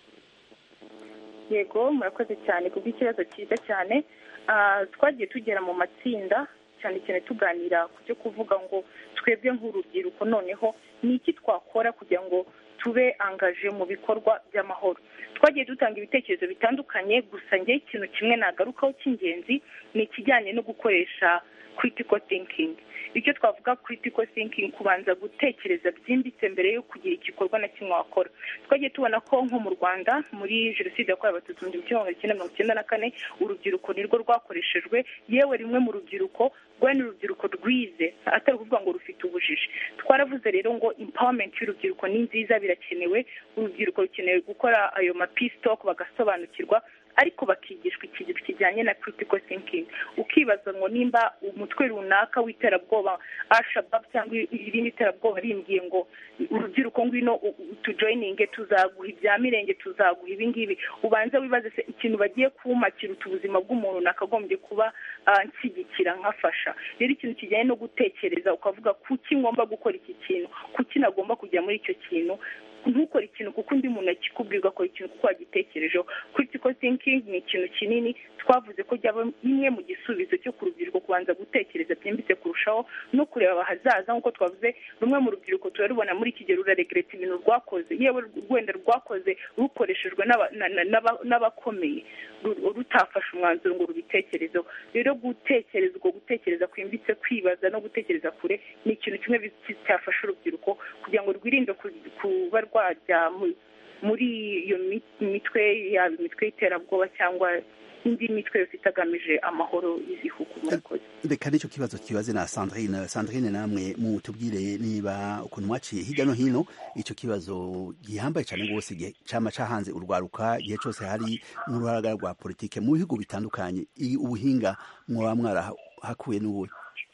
[SPEAKER 8] yego murakoze cyane kubw'ikibazo cyiza cyane Ah, twagiye tugera mu matsinda cyane cyane tuganira ku byo kuvuga ngo twebwe nk'urubyiruko noneho ni iki twakora kugira ngo tube angaje mu bikorwa by'amahoro twagiye dutanga ibitekerezo bitandukanye gusa njye ikintu kimwe nagarukaho cy'ingenzi ni ikijyanye no gukoresha critical thinking icyo twavuga critical thinking kubanza gutekereza byimbitse mbere yo kugira igikorwa na kimwe wakora twagiye tubona ko nko mu rwanda muri jenoside yakorewe abatutsi mu gihumbi kimwe magana cyenda mirongo icyenda na kane urubyiruko nirwo rwakoreshejwe yewe rimwe mu rubyiruko rwari ni urubyiruko rwize atari ukuvuga ngo rufite ubujiji twaravuze rero ngo empowerment y'urubyiruko ni nziza birakenewe urubyiruko rukeneye gukora ayo ma peace talk bagasobanukirwa ariko bakigishwa ikintu kijyanye na critical thinking ukibaza ngo nimba umutwe runaka w'iterabwoba ashabab cyangwa irindi terabwoba rimbwiye ngo urubyiruko ngwino u- u- tujoyininge tuzaguha ibya mirenge tuzaguha ibi ngibi ubanze wibaze se ikintu bagiye kuma kiruta ubuzima bw'umuntu nakagombye kuba ah, nshyigikira nkafasha rero ikintu kijyanye no gutekereza ukavuga kuki ngomba gukora iki kintu kuki nagomba kujya muri icyo kintu ntukore ikintu kuko undi muntu akikubwira ugakora ikintu kuko wagitekerejeho critical thinking ni ikintu kinini twavuze ko byaba imwe mu gisubizo cyo ku rubyiruko kubanza gutekereza byimbitse kurushaho no kureba ahazaza nk'uko twavuze rumwe mu rubyiruko turarubona muri iki gihe ruraregreta ibintu rwakoze yewe rwenda rwakoze rukoreshejwe n'aba- na- na- n'aba- n'abakomeye ru- rutafashe umwanzuro ngo rubitekerezeho rero gutekereza ubwo gutekereza kwimbitse kwibaza no gutekereza kure ni ikintu kimwe bi- cyafasha urubyiruko kugira ngo rwirinde ku- kuba rwajya mu- muri iyo mi- mitwe yaba imitwe y'iterabwoba cyangwa indi mitwe yose itagamije amahoro y'ibihugu murakoze
[SPEAKER 1] reka nicyo kibazo kibaze na sandrine sandrine namwe mutubwire niba ukuntu mwaciye hirya no hino icyo kibazo gihambaye cyane rwose igihe cyama cahanze urwaruka igihe cyose hari nk'uruharaga rwa politike mu bihugu bitandukanye i- ubuhinga mwaba mwarahakuye n'ubuhe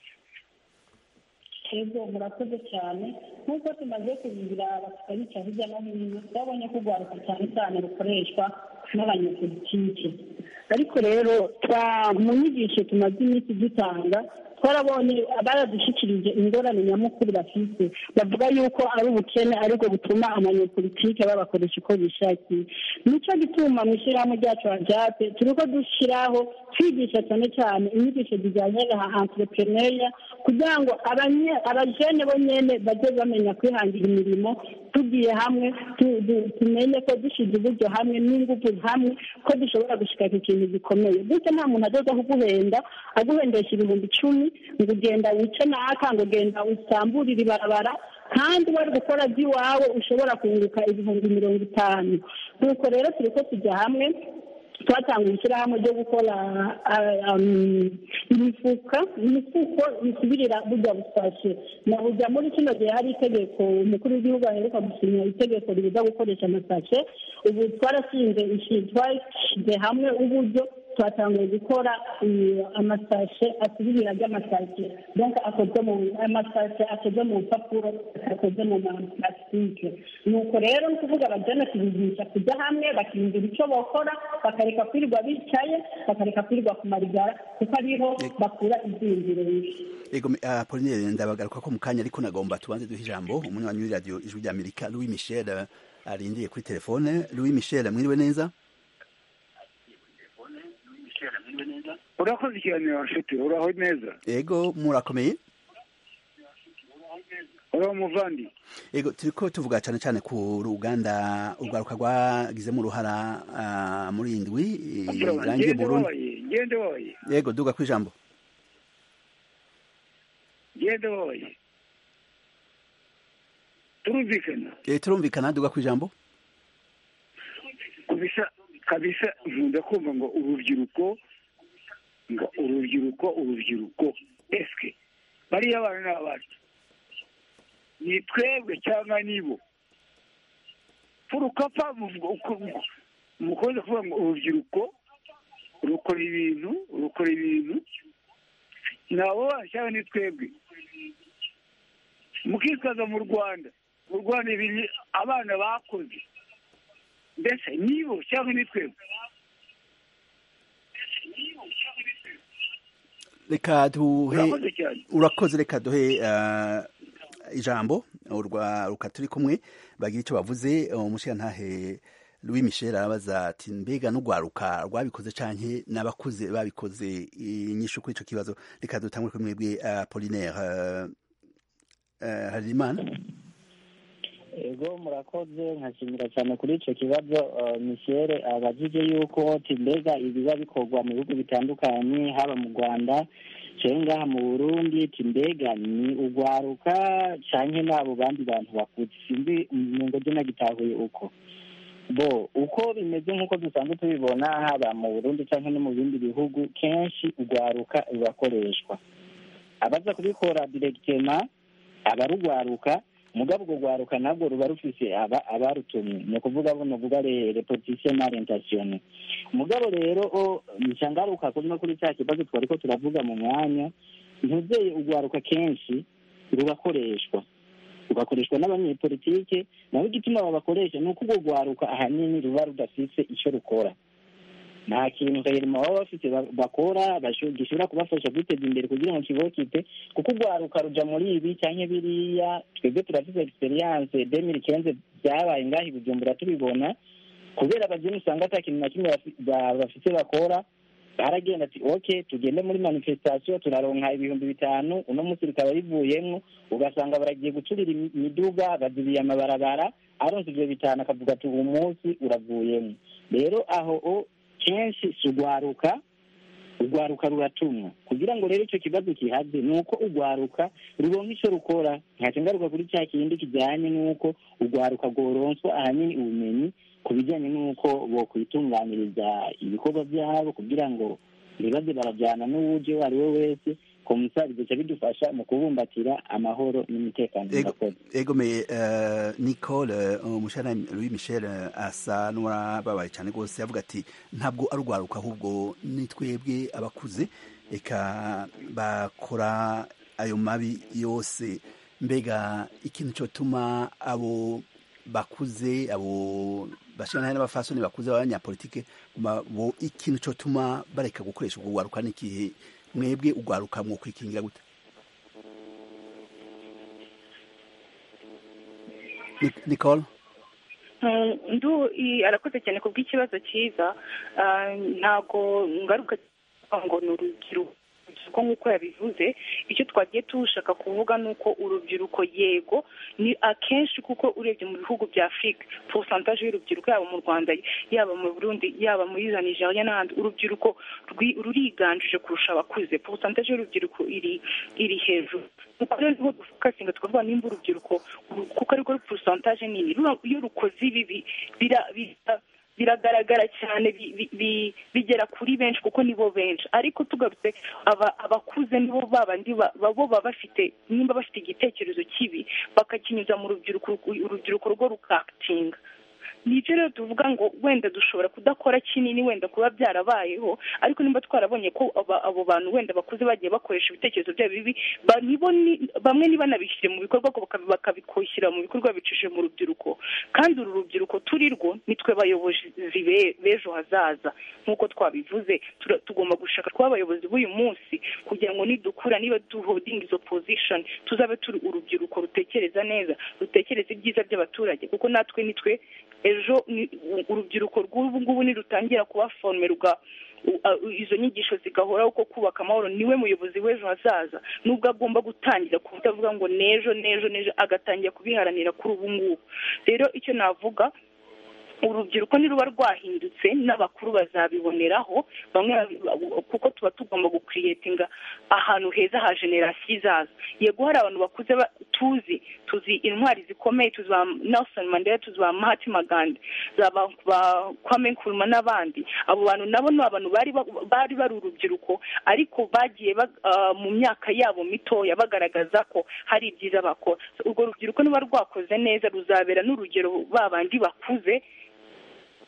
[SPEAKER 9] ego murakoze cyane nk'uko tumaze kubigira abatukabica hirya no hino twabonye ko urwaruka cyane cyane rukoreshwa n'abanyapolitike ariko rero twa mu nyigisho tumaze iminsi dutanga twarabonye baradushyikirije ingorane nyamukuru bafite bavuga yuko ari ubukene aribwo butuma abanyapolitike babakoresha uko bishakiye nicyo gituma mu ishyirahamwe ryacu hajape turi ko dushyiraho twigisha cyane cyane inyigisho zijyanye na entrepreneuria kugira ngo abanye- abajene bo nyene bajye bamenya kwihangira imirimo tugiye hamwe tu- tu- tumenye ko dushyize uburyo hamwe n'ingufu hamwe ko dushobora gushika ku kintu gikomeye gutyo nta muntu azoza kuguhenda aguhendesha ibihumbi icumi ngo ugenda wice naka ngo ugenda usamburire ibarabara kandi wari gukora by'iwawe ushobora kunguka ibihumbi mirongo itanu nuko rero turi ko tujya hamwe twatanga ishyirahamwe ryo gukora ah, um, imifuka imifuko bisubirira burya busashe na burya muri kino gihe hari itegeko umukuru w'igihugu aheruka gusinya itegeko ribuza gukoresha amasashe ubu twarashinze ishi- twashyize hamwe uburyo twatangiye gukora eh, amasashe asubirira ry'amasashe donc akozwe mu amasashe akoze mu mpapuro akoze mu maparasitike nuko rero ni ukuvuga abajene tubigisha kujya hamwe bakiyumvira icyo bakora bakareka kwirirwa bicaye bakareka kwirirwa ku marigara kuko ariho bakura ibyiyumviro bibi
[SPEAKER 1] ego uh, Pauline ndabagaruka ko mu kanya ariko nagomba tubanze duhe ijambo umunywanyi w'iradiyo ijwi rya Amerika Louis Michel uh, arindiye kuri telefone Louis Michel mwiriwe neza
[SPEAKER 10] urakoze ikiganiro nshuti uraho neza
[SPEAKER 1] ego murakomeye
[SPEAKER 10] uraho muvandi
[SPEAKER 1] ego turiko tuvuga cyane cyane ku ruganda urwaruka rwagizemo uruhara uh, muri iyi ndwi irangiye
[SPEAKER 10] ngende
[SPEAKER 1] Burundi
[SPEAKER 10] babaye ngende babaye
[SPEAKER 1] yego duga ku ijambo
[SPEAKER 10] ngende babaye turumvikana
[SPEAKER 1] Eh, turumvikana duga ku ijambo
[SPEAKER 10] kabisa kabisa nkunda kumva ngo urubyiruko ngo urubyiruko urubyiruko eske bariya bana ni abacu ni twebwe cyangwa nibo furukapa mukunze kuvuga ngo urubyiruko rukora ibintu rukora ibintu nabo bashyiraho ni twebwe mukitwaza mu rwanda mu rwanda ibintu abana bakoze mbese nibo cyangwa ni twebwe
[SPEAKER 1] reka duhe
[SPEAKER 10] Urakoze cyane.
[SPEAKER 1] urakoze reka duhe eh, ijambo urwaruka turi kumwe bagira icyo bavuze umushirantahe Louis Michel arabaza ati mbega n'urwaruka rwabikoze canke n'abakuze babikoze inyishu kuri ico kibazo reka dutangure kuri mwebwe Apollinaire eh, eh, Harerimana
[SPEAKER 6] ego murakoze nkashimira cyane kuri icyo kibazo uh, michel abajije yuko ati mbega ibiba bikorwa mu bihugu bitandukanye haba mu rwanda cyangwa ngaha mu burundi ati mbega ni urwaruka canke n'abo bandi bantu bakuze sinzi mu ngo nagitahuye uko bo uko bimeze nk'uko dusanzwe tubibona haba mu burundi cyangwa no mu bindi bihugu kenshi urwaruka rurakoreshwa abaza kubikora diregitema abarugwaruka mugabo urwo rwaruka nabwo ruba rufise aba abarutumye ni ukuvuga buno vuga repotisiyo n'orientation mugabo rero o nca ngaruka kuri no kuri cya kibazo twari ko turavuga mu mwanya ntuzeye urwaruka kenshi rugakoreshwa rugakoreshwa n'abanyepolitike naho igituma babakoresha ni uko urwo rwaruka ahanini ruba rudafise icyo rukora nta kintu reyerima baba bafite ba- bakora basho- gishobora kubafasha kwiteza imbere kugira ngo kibokite kuko urwaruka ruja muri ibi canke biriya twebwe turafise experience demiri kenze byabaye ngaho i bujumbura tubibona kubera abageni usanga ata kintu na kimwe bafi- ba- bafise bakora baragenda ati ok tugende muri manifestation turaronka ibihumbi bitanu uno munsi bikaba bivuyemwo ugasanga baragiye guturira imi- imiduga bazibiye amabarabara aronse ivyo bitanu akavuga ati uwo munsi uravuyemwo rero aho o kenshi si urwaruka urwaruka ruratumwa kugira ngo rero icyo kibazo kihaze ni uko urwaruka ruronka icyo rukora ntaca ngaruka kuri cya kindi kijyanye n'uko urwaruka rworonswa ahanini ubumenyi ku bijyanye n'uko bokwitunganyiriza ibikorwa byabo kugira ngo ntibaze barajyana n'uwuje uwo ari we wese komusa bigaca bidufasha mu kubumbatira amahoro n'umutekano
[SPEAKER 1] Ego-
[SPEAKER 6] murakoze
[SPEAKER 1] egomeye uh, nicole uh, umushana louis michel uh, asa n'uwababaye cyane rwose avuga ati ntabwo ari urwaruka ahubwo ni twebwe abakuze reka bakora ayo mabi yose mbega ikintu cyotuma abo bakuze abo bashirana n'abafasoni bakuze b'abanyapolitike ba- bo ikintu cyotuma bareka gukoresha ubwo rwaruka n'ikihe mwebwe urwaruka mwokwikingira gute Ni- nicole
[SPEAKER 8] Mm, ndu i- arakoze cyane ku bw'ikibazo cyiza Ah, ntabwo ngaruka ngo ni urubyiruko urubyiruko nk'uko yabivuze icyo twagiye tushaka kuvuga ni uko urubyiruko yego ni akenshi kuko urebye mu bihugu bya afurika porosantaje y'urubyiruko yaba mu rwanda yaba mu burundi yaba muri za nigeria n'ahandi urubyiruko rwi- ruriganjije kurusha abakuze porosantaje y'urubyiruko iri iri hejuru nuko rero niho dufokasinga tukavuga nimba urubyiruko uru- kuko ariko porosantaje nini rura- iyo rukoze ibi bira- bira- biragaragara cyane bi- bi- bi- bigera kuri benshi kuko nibo benshi ariko tugarutse aba- abakuze nibo babandi ba- ba- bo baba bafite nimba bafite igitekerezo kibi bakakinyuza mu rubyiruko urubyiruko rwo rukakitinga nicyo rero tuvuga ngo wenda dushobora kudakora kinini wenda kuba byarabayeho ariko nimba twarabonye ko aba- abo bantu wenda bakuze bagiye bakoresha ibitekerezo byabo bibi ba- nibo ni- bamwe ntibanabishyire mu bikorwa ahubwo bakabi- bakabishyira mu bikorwa bicishije mu rubyiruko kandi uru rubyiruko turi rwo nitwe bayobozi be- b'ejo hazaza nk'uko twabivuze tura- tugomba gushaka kuba abayobozi b'uyu munsi kugira ngo nidukura niba duhodinga izo position tuzabe turi urubyiruko rutekereza neza rutekereza ibyiza by'abaturage kuko natwe nitwe ejo ni- u- urubyiruko rw'ubu ngubu nirutangira kuba forme ruga u- a- u- izo nyigisho zigahoraho ko kubaka amahoro niwe muyobozi w'ejo hazaza nubwo agomba gutangira kutavuga ngo n'ejo n'ejo n'ejo agatangira kubiharanira kuri ubu ngubu rero icyo navuga urubyiruko niruba rwahindutse n'abakuru bazabiboneraho bamwe babi- kuko tuba tugomba gukiriyetinga ahantu heza ha generasiyo izaza yego hari abantu bakuze ba- tuzi tuzi intwari zikomeye tuzi ba nelson mandela tuzi ba mahatma gandhi za ba ba kwame nkrumah n'abandi abo bantu nabo ni abantu bari ba- bari bari urubyiruko ariko bagiye ba- ah, mu myaka yabo mitoya bagaragaza ko hari ibyiza bakora urwo rubyiruko niba rwakoze neza ruzabera n'urugero ba bandi bakuze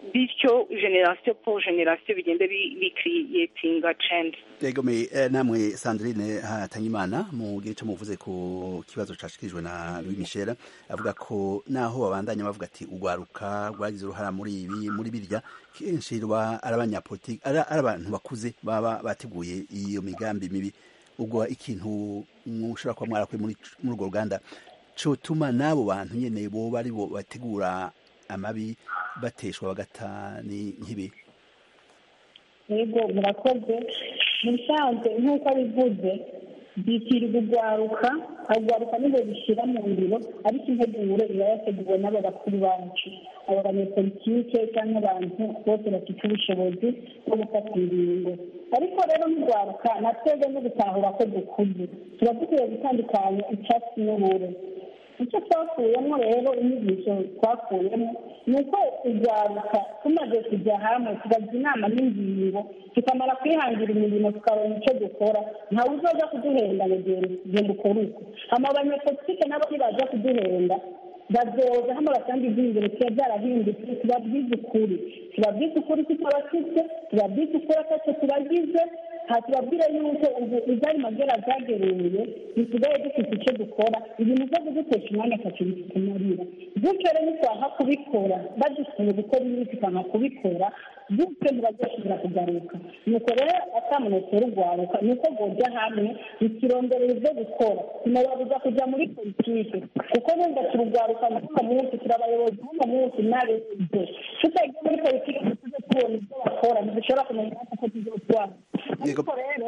[SPEAKER 8] bityo generasiyo po generasiyo bigenda bikiriyetinga cendi
[SPEAKER 1] yego me eh, namwe sandrine hatanyimana mu gihe cyo muvuze ku kibazo cashikirijwe na louis michel avuga ko naho babandanya bavuga ati urwaruka rwagize uruhara muri ibi muri birya kenshi ruba ari abanyapolitiki ari ari abantu bakuze baba bateguye iyo migambi mibi ubwo ikintu mushobora kuba mwarakuye muri muri urwo ruganda cotuma n'abo bantu nyene boba ari bo bategura amabi bateshwa bagata ni nk'ibi
[SPEAKER 9] yego murakoze mu bisanzwe nk'uko abivuze byitirirwa urwaruka urwaruka nibwo bishyira mu ngiro ariko integuro iba yateguwe n'abo bakuru bacu abo banyepolitike cyangwa abantu bose bafite ubushobozi bwo gufata ingingo ariko rero nk'urwaruka na twebwe no gutahura ko dukuze tuba dukwiye gutandukanya icyatsi n'uburo icyo twakuyemo rero inyigisho twakuyemo ni uko urwaruka tumaze kujya hamwe tugajya inama n'ingingo tukamara kwihangira imirimo tukabona icyo dukora ntawe uzoza kuduhenda ngo genda ukore uko hama abanyepolitike nabo nibaza kuduhenda bazoza hano basanga ibyiyumviro tuba byarahindutse tubabwize ukuri tubabwize ukuri tutabafite tubabwize ukuri atacyo tubagize aha tubabwire yuko ubu izari magera zageruye bisigaye dufite icyo dukora ibintu byo kudutesha umwanya atatu bitumarira gutyo rero ntitwaha kubikora badusuye gukora ibi tukanga kubikora gutyo ntibazashobora kugaruka nuko rero atamunotera urwaruka ni uko rwojya hamwe bikironderera ibyo gukora tunababuza kujya muri politike kuko wenda turugwaruka n'uno munsi turi abayobozi b'uno munsi n'abejo tutagiye muri politike tuze tubona ibyo bakora ntidushobora kumenya natwe ko tuzotwara ariko rero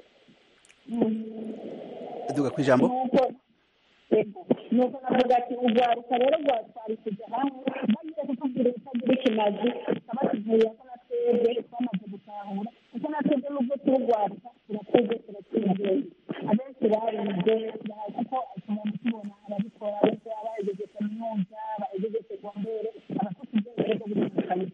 [SPEAKER 1] duga ku ijambo
[SPEAKER 9] nuko navuga ati urwaruka rero rwatwari kujya hamwe bagiye kutubwira ibitagira ikimazi tukaba tuvuye ko na twebwe twamaze gutahura kuko na twebwe nubwo turugwaruka turakuze turatsinzeye abenshi barize kuko umuntu tubona ababikora ariko abahejeje kaminuza abahejeje segondere abafite ubwenge bwo gutandukanya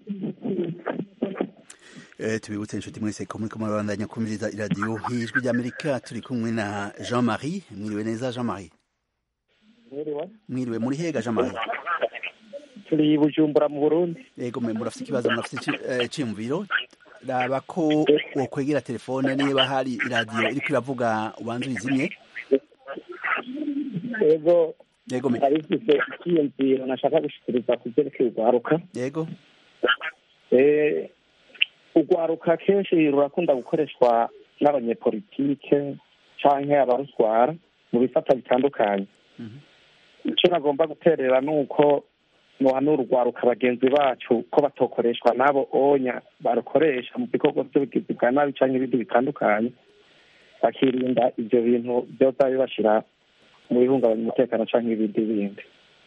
[SPEAKER 1] tubibutse inshuti mwese ko muri kumubandanya kumviriza iradiyo y'ijwi ry'amerika turi kumwe na jean marie mwiriwe neza jean marie mwiriwe muri hega jean marie
[SPEAKER 11] turi bujumbura mu burundi
[SPEAKER 1] yego mwe murafite ikibazo murafite icyiyumviro raba ko wokwegera telefone niba hari iradiyo iriko iravuga ubanza uyizimye
[SPEAKER 11] yego
[SPEAKER 1] yego me
[SPEAKER 11] arifise icyiyumviro nashaka gushikiriza ku vyerekeye urwaruka
[SPEAKER 1] yego
[SPEAKER 11] urwaruka kenshi rurakunda gukoreshwa n'abanyepolitike canke abarutwara mu bifata bitandukanye icyo nagomba guterera ni uko muhanura urwaruka bagenzi bacu ko batokoreshwa n'abo onya barukoresha mu bikorwa by'ubugizi bwa nabi cyangwa ibindi bitandukanye bakirinda ibyo bintu byoza bibashyira mu bihungabanya umutekano cyangwa ibindi bindi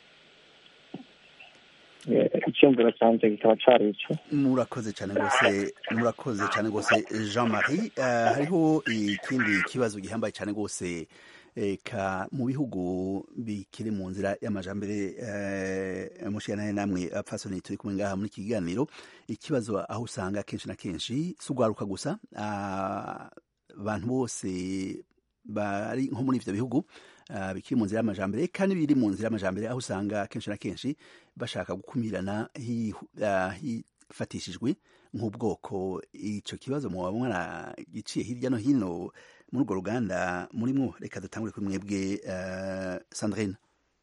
[SPEAKER 11] icyumviro cyanjye kikaba cyari icyo
[SPEAKER 1] murakoze cyane rwose murakoze cyane rwose jean marie hariho ikindi kibazo gihambaye cyane rwose ka mu bihugu bikiri mu nzira y'amajambere mushikana namwe apfasoni turi kumwe ngaha muri iki kiganiro ikibazo aho usanga kenshi na kenshi si ugwaruka gusa abantu bose bari nko muri ivyo bihugu bikiri mu nzira y'amajambere kandi biri mu nzira y'amajambere aho usanga kenshi na kenshi bashaka gukumirana hifatishijwe nk'ubwoko ico kibazo muba mwaragiciye hirya no hino muri urwo ruganda murimwo reka dutangure kuri mwebwe sandrine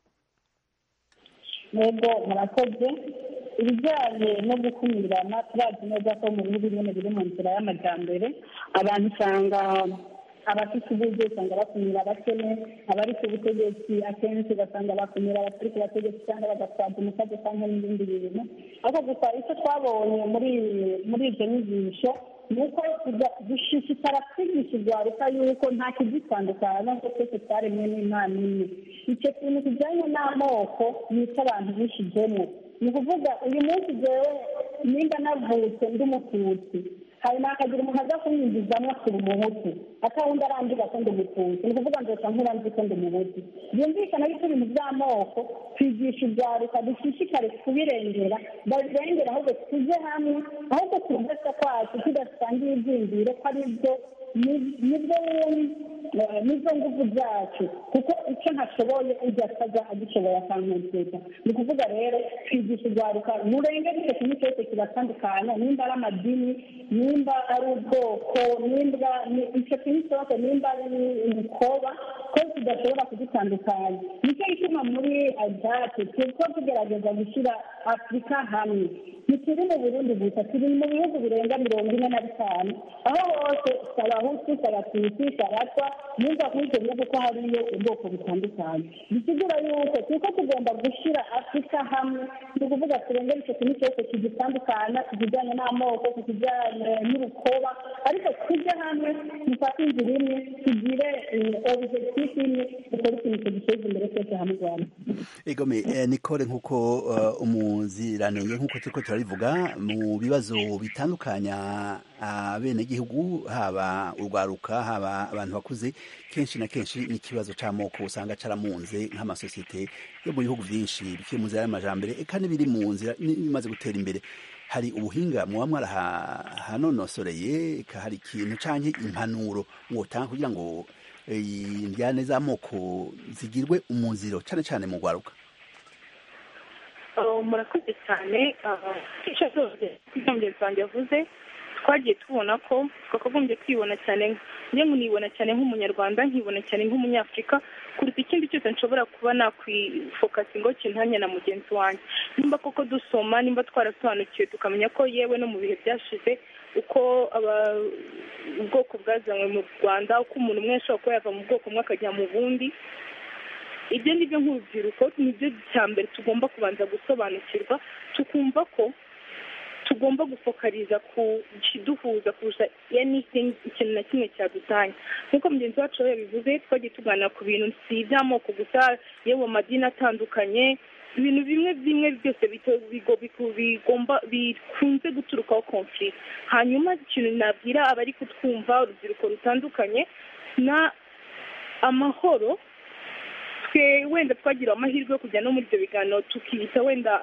[SPEAKER 9] yego murakoze ibijyanye no gukumirana turazi neza ko mu bihugu bimwe biri mu nzira y'amajyambere abantu usanga abafite uburyo usanga bakumira abakene abari ku butegetsi akenshi ugasanga bakumira abatari ku bategetsi cyangwa bagatwaza umusaza cyangwa n'ibindi bintu ariko gusa icyo twabonye muri muri izo nyigisho ni uko dushishikara kwigisha urwaruka yuko nta kizitandukanya ko twese twaremwe n'imana imwe icyo kintu kijyanye n'amoko yica abantu bishizemo ni ukuvuga uyu munsi jewe nimba navutse ndi umututsi hanyuma hakagira umuntu aza kumwinjizamo akiri umuhutu atawundi arangiza ko ndi umututsi ni ukuvuga ngo nkura nzi ko ndi umuhutu byumvikana yuko ibintu by'amoko twigisha urwaruka dushishikare kubirengera babirengera ahubwo tujye hamwe ahubwo tugasa kwacu tudasangiye ibyiyumviro ko ari byo nibwo eh, nizo nguvu zacu kuko icyo ntashoboye ujya asaza agishoboye akanezeza ni ukuvuga rero twigisha urwaruka murenge icyo kintu cyose kibatandukanya nimba ari amadini nimba ari ubwoko nimba ni- icyo kintu cyose nimba ari imikoba ko tudashobora kudutandukanya nicyo gituma muri ajate turiko tugerageza gushyira afurika hamwe ntituri mu burundi gusa turi mu bihugu birenga mirongo ine na bitanu aho hose sabahutu sabatutsi sabatwa numva kuri icyo bihugu ko hariyo ubwoko butandukanye bisigura yuko turiko tugomba gushyira afurika hamwe ni ukuvuga turengera icyo kintu cyose kidutandukanya ku kijyanye n'amoko ku kijyanye n'urukoba ariko tujye hamwe dufate inzira imwe tugire objectif imwe dukore ikintu giteza imbere twese hamwe rwanda
[SPEAKER 1] egome eh, nicole nk'uko uh, umuziranenge nk'uko turiko turarivuga mu bibazo bitandukanya abenegihugu haba urwaruka haba abantu bakuze kenshi na kenshi n'ikibazo c'amoko usanga caramunze nk'amasosiyete yo mu bihugu vyinshi bikiri mu nzira y'amajambere eka n'ibiri mu nzira bimaze gutera imbere hari ubuhinga muba mwarahanonosoreye eka hari ikintu canke impanuro mwotanga kugira ngo eh, indyane z'amoko zigirwe umuziro cane cane mu rwaruka
[SPEAKER 8] Uh, murakoze cyane icyo zose ibyo mugenzi wanjye yavuze twagiye tubona ko twakagombye kwibona cyane njye nibona cyane nk'umunyarwanda nkibona cyane nk'umunyafurika kuruta ikindi cyose nshobora kuba nakwifokasingaho kintanya na mugenzi wanjye nimba koko dusoma nimba twarasobanukiwe tukamenya ko yewe no mu bihe byashize uko aba- ubwoko bwazanywe mu rwanda uko umuntu umwe ashobora kuba yava mu bwoko bumwe akajya mu bundi ibyo ngibyo nk'urubyiruko nibyo cya mbere tugomba kubanza gusobanukirwa tukumva ko tugomba gufokariza ku kiduhuza kurusha anything ikintu na kimwe cyadutanya nk'uko mugenzi wacu we yabivuze twagiye tuganira ku bintu si iby'amoko gusa yewe amadini atandukanye ibintu bimwe bimwe byose bito- bigo- biku- bigomba bikunze guturukaho conflict hanyuma ikintu nabwira abari kutwumva urubyiruko rutandukanye na amahoro twe wenda twagira amahirwe yo kujya no muri ibyo biganiro tukiyita wenda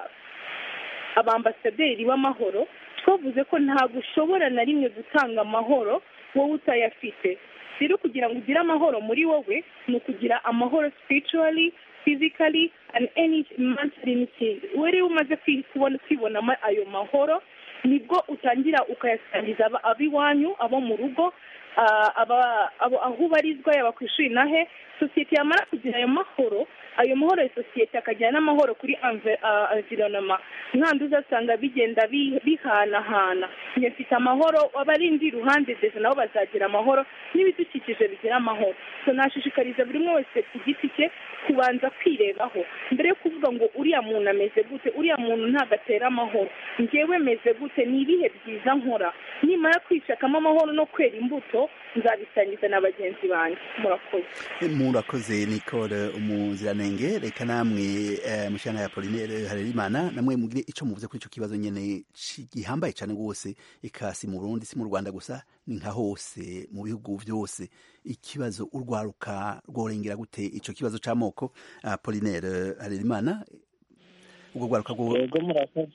[SPEAKER 8] abambasaderi b'amahoro twavuze ko ntabwo ushobora na rimwe gutanga amahoro wowe utayafite rero kugira ngo ugire amahoro muri wowe ni ukugira amahoro spiritually physically and any mentally n'ikindi wowe rero umaze kwi- kubona kwibonamo ayo mahoro nibwo utangira ukayasangiza aba- ab'iwanyu abo mu rugo ah, aba- abo- aho ubarizwa yaba ku ishuri nahe sosiyete yamara kugira ayo mahoro ayo mahoro ya sosiyete akagira n'amahoro kuri environoma nkandi uzasanga bigenda bi- bihanahana njye mfite amahoro abarindi iruhande ndetse nabo bazagira amahoro n'ibidukikije bigira amahoro so nashishikariza buri umwe wese ku giti cye kubanza kwirebaho mbere yo kuvuga ngo uriya muntu ameze gute uriya muntu ntabwo atera amahoro njyewe meze gute ni ibihe byiza nkora nimara kwishakamo amahoro no kwera imbuto nzabisangiza na bagenzi banjye murakoze
[SPEAKER 1] murakoze nicole umuziranenge reka namwe eh, mushana ya polinere harerimana namwe mugire ico muvuze kuri ico kibazo nyene ci- gihambaye cane rwose eka si mu burundi si mu rwanda gusa ni nka hose mu bihugu vyose ikibazo urwaruka rworengera gute ico kibazo c'amoko uh, polinere harerimana ubwo rwaruka rwo
[SPEAKER 6] yego murakoze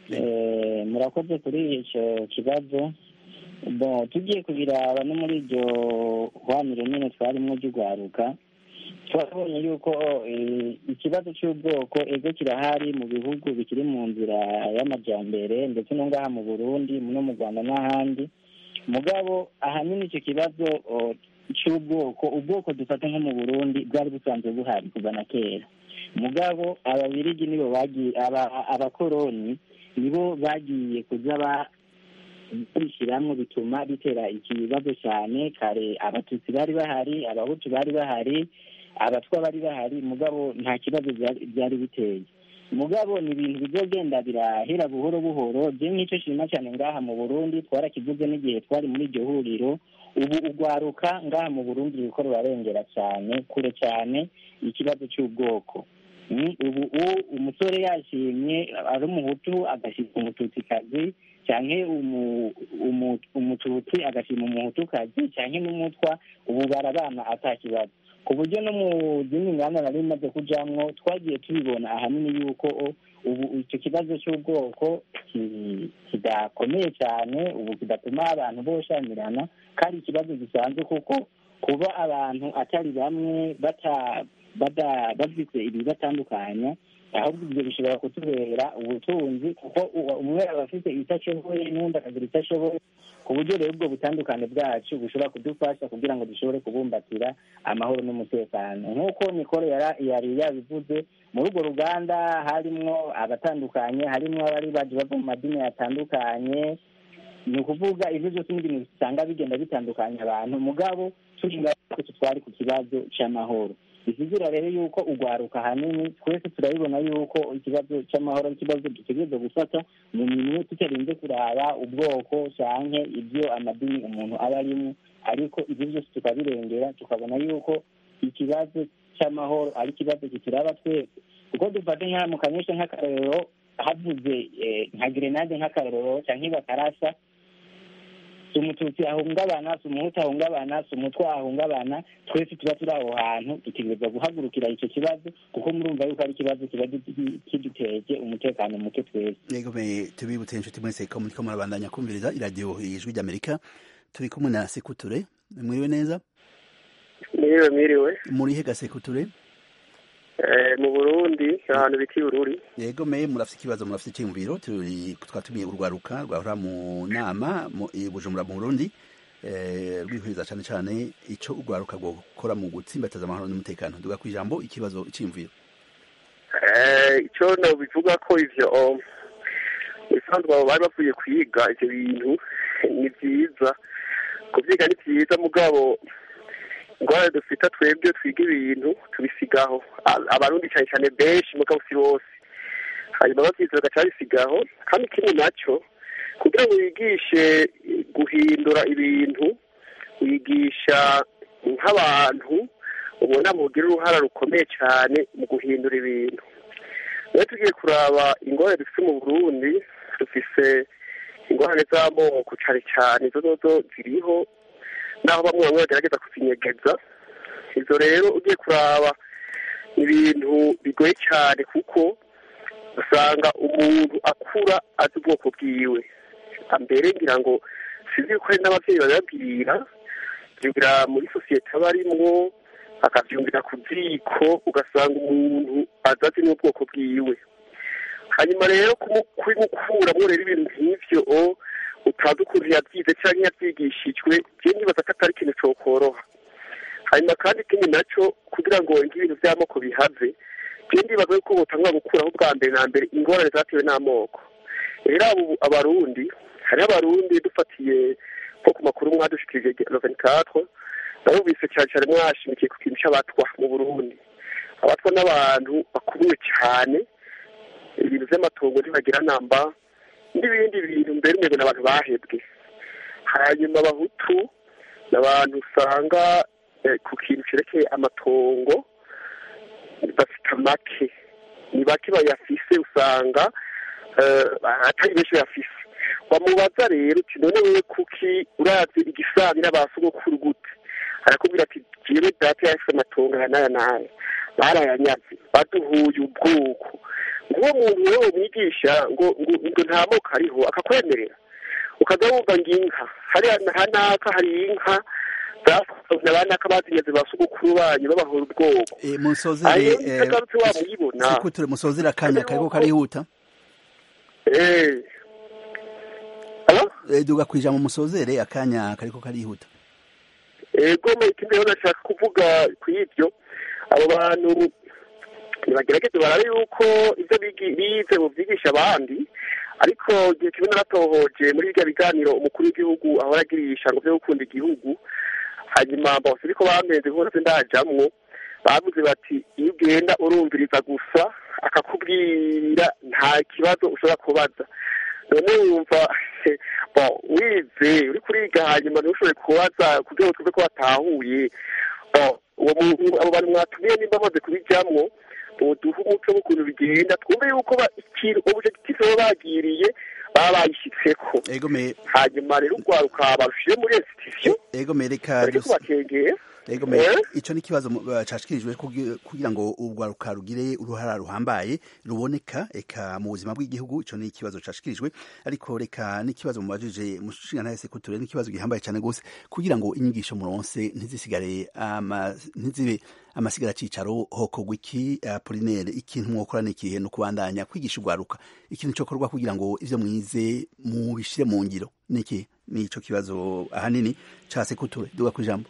[SPEAKER 6] Eh, murakoze kuri icyo kibazo bon tugiye kubiraba no muri iryo hwaniro nyine twarimo ry'urwaruka twabonye yuko eh, ikibazo cy'ubwoko ego kirahari mu bihugu bikiri mu nzira y'amajyambere ndetse no ngaha mu burundi no mu rwanda n'ahandi mugabo ahanini icyo kibazo oh, cy'ubwoko ubwoko dufata nko mu burundi bwari busanzwe buhari kuva na kera mugabo ababirigi nibo bagiye aba- abakoroni nibo bagiye kuza ba bishyiramo bituma bitera ikibazo cyane kare abatutsi bari bahari abahutu bari bahari abatwa bari bahari mugabo nta kibazo byari- byari biteye mugabo ni ibintu bizogenda birahera buhoro buhoro je nk'icyo shima cyane ngaha mu burundi twarakivuze n'igihe twari muri iryo huriro ubu ugwaruka ngaha mu burundi ruriko rurarengera cyane kure cyane ikibazo cy'ubwoko Mm, ubu u- umusore yashimye ari umuhutu agashima umututsikazi canke umu- umu- umututsi agashima umuhutukazi canke n'umutwa ubu barabana ata kibazo ku buryo no mu zindi nganda nari bimaze kujamwo twagiye tubibona ahanini yuko o, ubu icyo kibazo cy'ubwoko ki- kidakomeye cyane ubu kidatuma abantu boshamirana kandi ikibazo gisanzwe kuko kuba abantu atari bamwe bata bada- bafite ibibatandukanya ahubwo ibyo bishobora kutubera ubutunzi kuko uwa- umwe aba afite icyo ashoboye n'undi akagira icyo ashoboye ku buryo rero ubwo butandukane bwacu bushobora kudufasha kugira ngo dushobore kubumbatira amahoro n'umutekano nk'uko nikoro yara- yari yabivuze muri urwo ruganda harimwo abatandukanye harimwo abari baje bava mu madini atandukanye ni ukuvuga ibyo byose ni ibintu usanga bigenda bitandukanya abantu mugabo turi ngaho twari ku kibazo cy'amahoro bisigura rero yuko urwaruka ahanini twese turabibona yuko ikibazo cy'amahoro ari ikibazo dutegereza gufata mu minwe tutarinze kuraba ubwoko canke ibyo amadini umuntu aba arimo ariko ibyo byose tukabirengera tukabona yuko ikibazo cy'amahoro ari ikibazo kituraba twese kuko dufate nka mu kanyosha nk'akarorero havuze eh, nka grenade nk'akarorero canke bakarasa si umututsi ahungabana si umuhutu ahungabana si umutwa ahungabana twese tuba turi aho hantu dutegereza guhagurukira icyo kibazo kuko murumva yuko ari ikibazo kiba gi- kiduteje umutekano muke twese
[SPEAKER 1] yego me tubibutse inshuti mwese ko muriko murabandanya kumviriza iradiyo ijwi ry'amerika turi kumwe na sekuture mwiriwe neza
[SPEAKER 12] Mwiriwe mwiriwe
[SPEAKER 1] murihe gasekuture
[SPEAKER 12] Eh, mu Burundi ahantu bita Bururi
[SPEAKER 1] yego me murafite ikibazo murafite icyiyumviro turi twatumiye urwaruka rwahora mu nama mu i bujumbura mu burundi eh, rwihuriza cyane cyane icyo urwaruka rwo gukora mu gutsimbataza amahoro n'umutekano duga ku ijambo ikibazo icyiyumviro
[SPEAKER 12] Eh, icyo bivuga ko ivyo um, bisanzwe abo bari bavuye kwiga ivyo bintu ni vyiza kuvyiga ni vyiza mugabo ingwara dufita twebwe twiga ibintu tubisigaho A- abarundi cyane cyane benshi mugabo si bose hanyuma bavyize bagaca babisigaho kandi ikindi naco kugira ngo wigishe guhindura ibintu wigisha nk'abantu ubona mugira uruhara rukomeye cyane mu guhindura ibintu iyo tugiye kuraba ingorane dufite mu burundi dufise ingorane z'amoko cyane cyane izo zozo ziriho naho bamwe bamwe bagerageza kuzinyegeza izo rero ugiye kuraba ni ibintu bigoye cyane kuko usanga umuntu akura azi ubwoko bwiwe mbere ngira ngo sinzi ko hari n'ababyeyi babibabwira byumvira muri sosiyete aba arimwo akabyumvira ku ziko ugasanga umuntu azazi n'ubwoko bwiwe hanyuma rero kumu- kubimukuramo rero ibintu nk'ivyo o, utazi ukuntu yabyize cyangwa yabyigishijwe je nibaza ko atari ikintu cokoroha hanyuma kandi ikindi naco kugira ngo nk'ibintu by'amoko bihave je ndibaza yuko botangwa gukuraho bwa mbere na mbere ingorane zatewe n'amoko rero abo abarundi hariho abarundi dufatiye nko ku makuru mwadushikirije loveni katwa narumvise cyane cyane mwashimikiye ku kintu cy'abatwa mu burundi abatwa n'abantu bakubiwe cyane ibintu by'amatongo ntibagira namba n'ibindi bintu mbere umwe n'abantu bahebwe hanyuma abahutu ni abantu usanga eh, ku kintu cyerekeye amatongo bafite make ni bake bayafise usanga eh, atari benshi bayafise wamubaza rero uti none wewe kuki urazi igisabi n'abasogokuru gute arakubwira ati jewe data yafise amatongo aya n'aya n'aya barayanyaze baduhuye ubwoko nguwo muntu wewe mwigisha ngo ngo ngo nta moko ariho akakwemerera ukaza wumva ngo inka hariya hanaka hari inka zasohoze abanaka bazinyaze ba sogokuru banyu babahora ubwoko
[SPEAKER 1] Eh, musozere
[SPEAKER 12] ayo
[SPEAKER 1] eh,
[SPEAKER 12] utagarutse wamuyibona
[SPEAKER 1] sekuture musozere akanya kariko karihuta
[SPEAKER 12] eh
[SPEAKER 1] Eh, duga ku ijambo musozere akanya kariko karihuta
[SPEAKER 12] ego ikindi rero nashaka kuvuga ku ibyo abo bantu ntibagerageze barabe yuko ibyo bigi- bize bubyigisha abandi ariko igihe kimwe naratohoje muri birya biganiro umukuru w'igihugu ahora agirisha ngo byo gukunda igihugu hanyuma bose ariko bamenze hose ndajamwo bavuze bati iyo ugenda urumviriza gusa akakubwira nta kibazo ushobora kubaza none wumva bo wize uri kuriga hanyuma ntushobore kubaza kugira ngo tuve ko watahuye bo uwo muntu abo bantu mwatumiye nimba bamaze kubijyamwo boduha umuco w'ukuntu bigenda twumve yuko ba- ikintu objectif baba bagiriye baba bayishyitseko hanyuma rero urwaruka barushire muri institution
[SPEAKER 1] ego mereka
[SPEAKER 12] bareke kubakegera
[SPEAKER 1] ego me ico ni kibazo cashikirijwe kugira ngo urwaruka rugire uruhara ruhambaye ruboneka eka mu buzima bw'igihugu ico ni ikibazo cashikirijwe ariko reka n'ikibazo mubajije mushinga ntahe sekuture n'ikibazo gihambaye cane gose kugira ngo inyigisho muronse ntizisigare ama ntizibe amasigara cicaro hokorwa iki Apollinaire ikintu mwokora n'ikihe no kubandanya kwigisha urwaruka ikintu cokorwa kugira ngo ivyo mwize mubishire mu ngiro niki nico kibazo ahanini ca sekuture duga kwijambo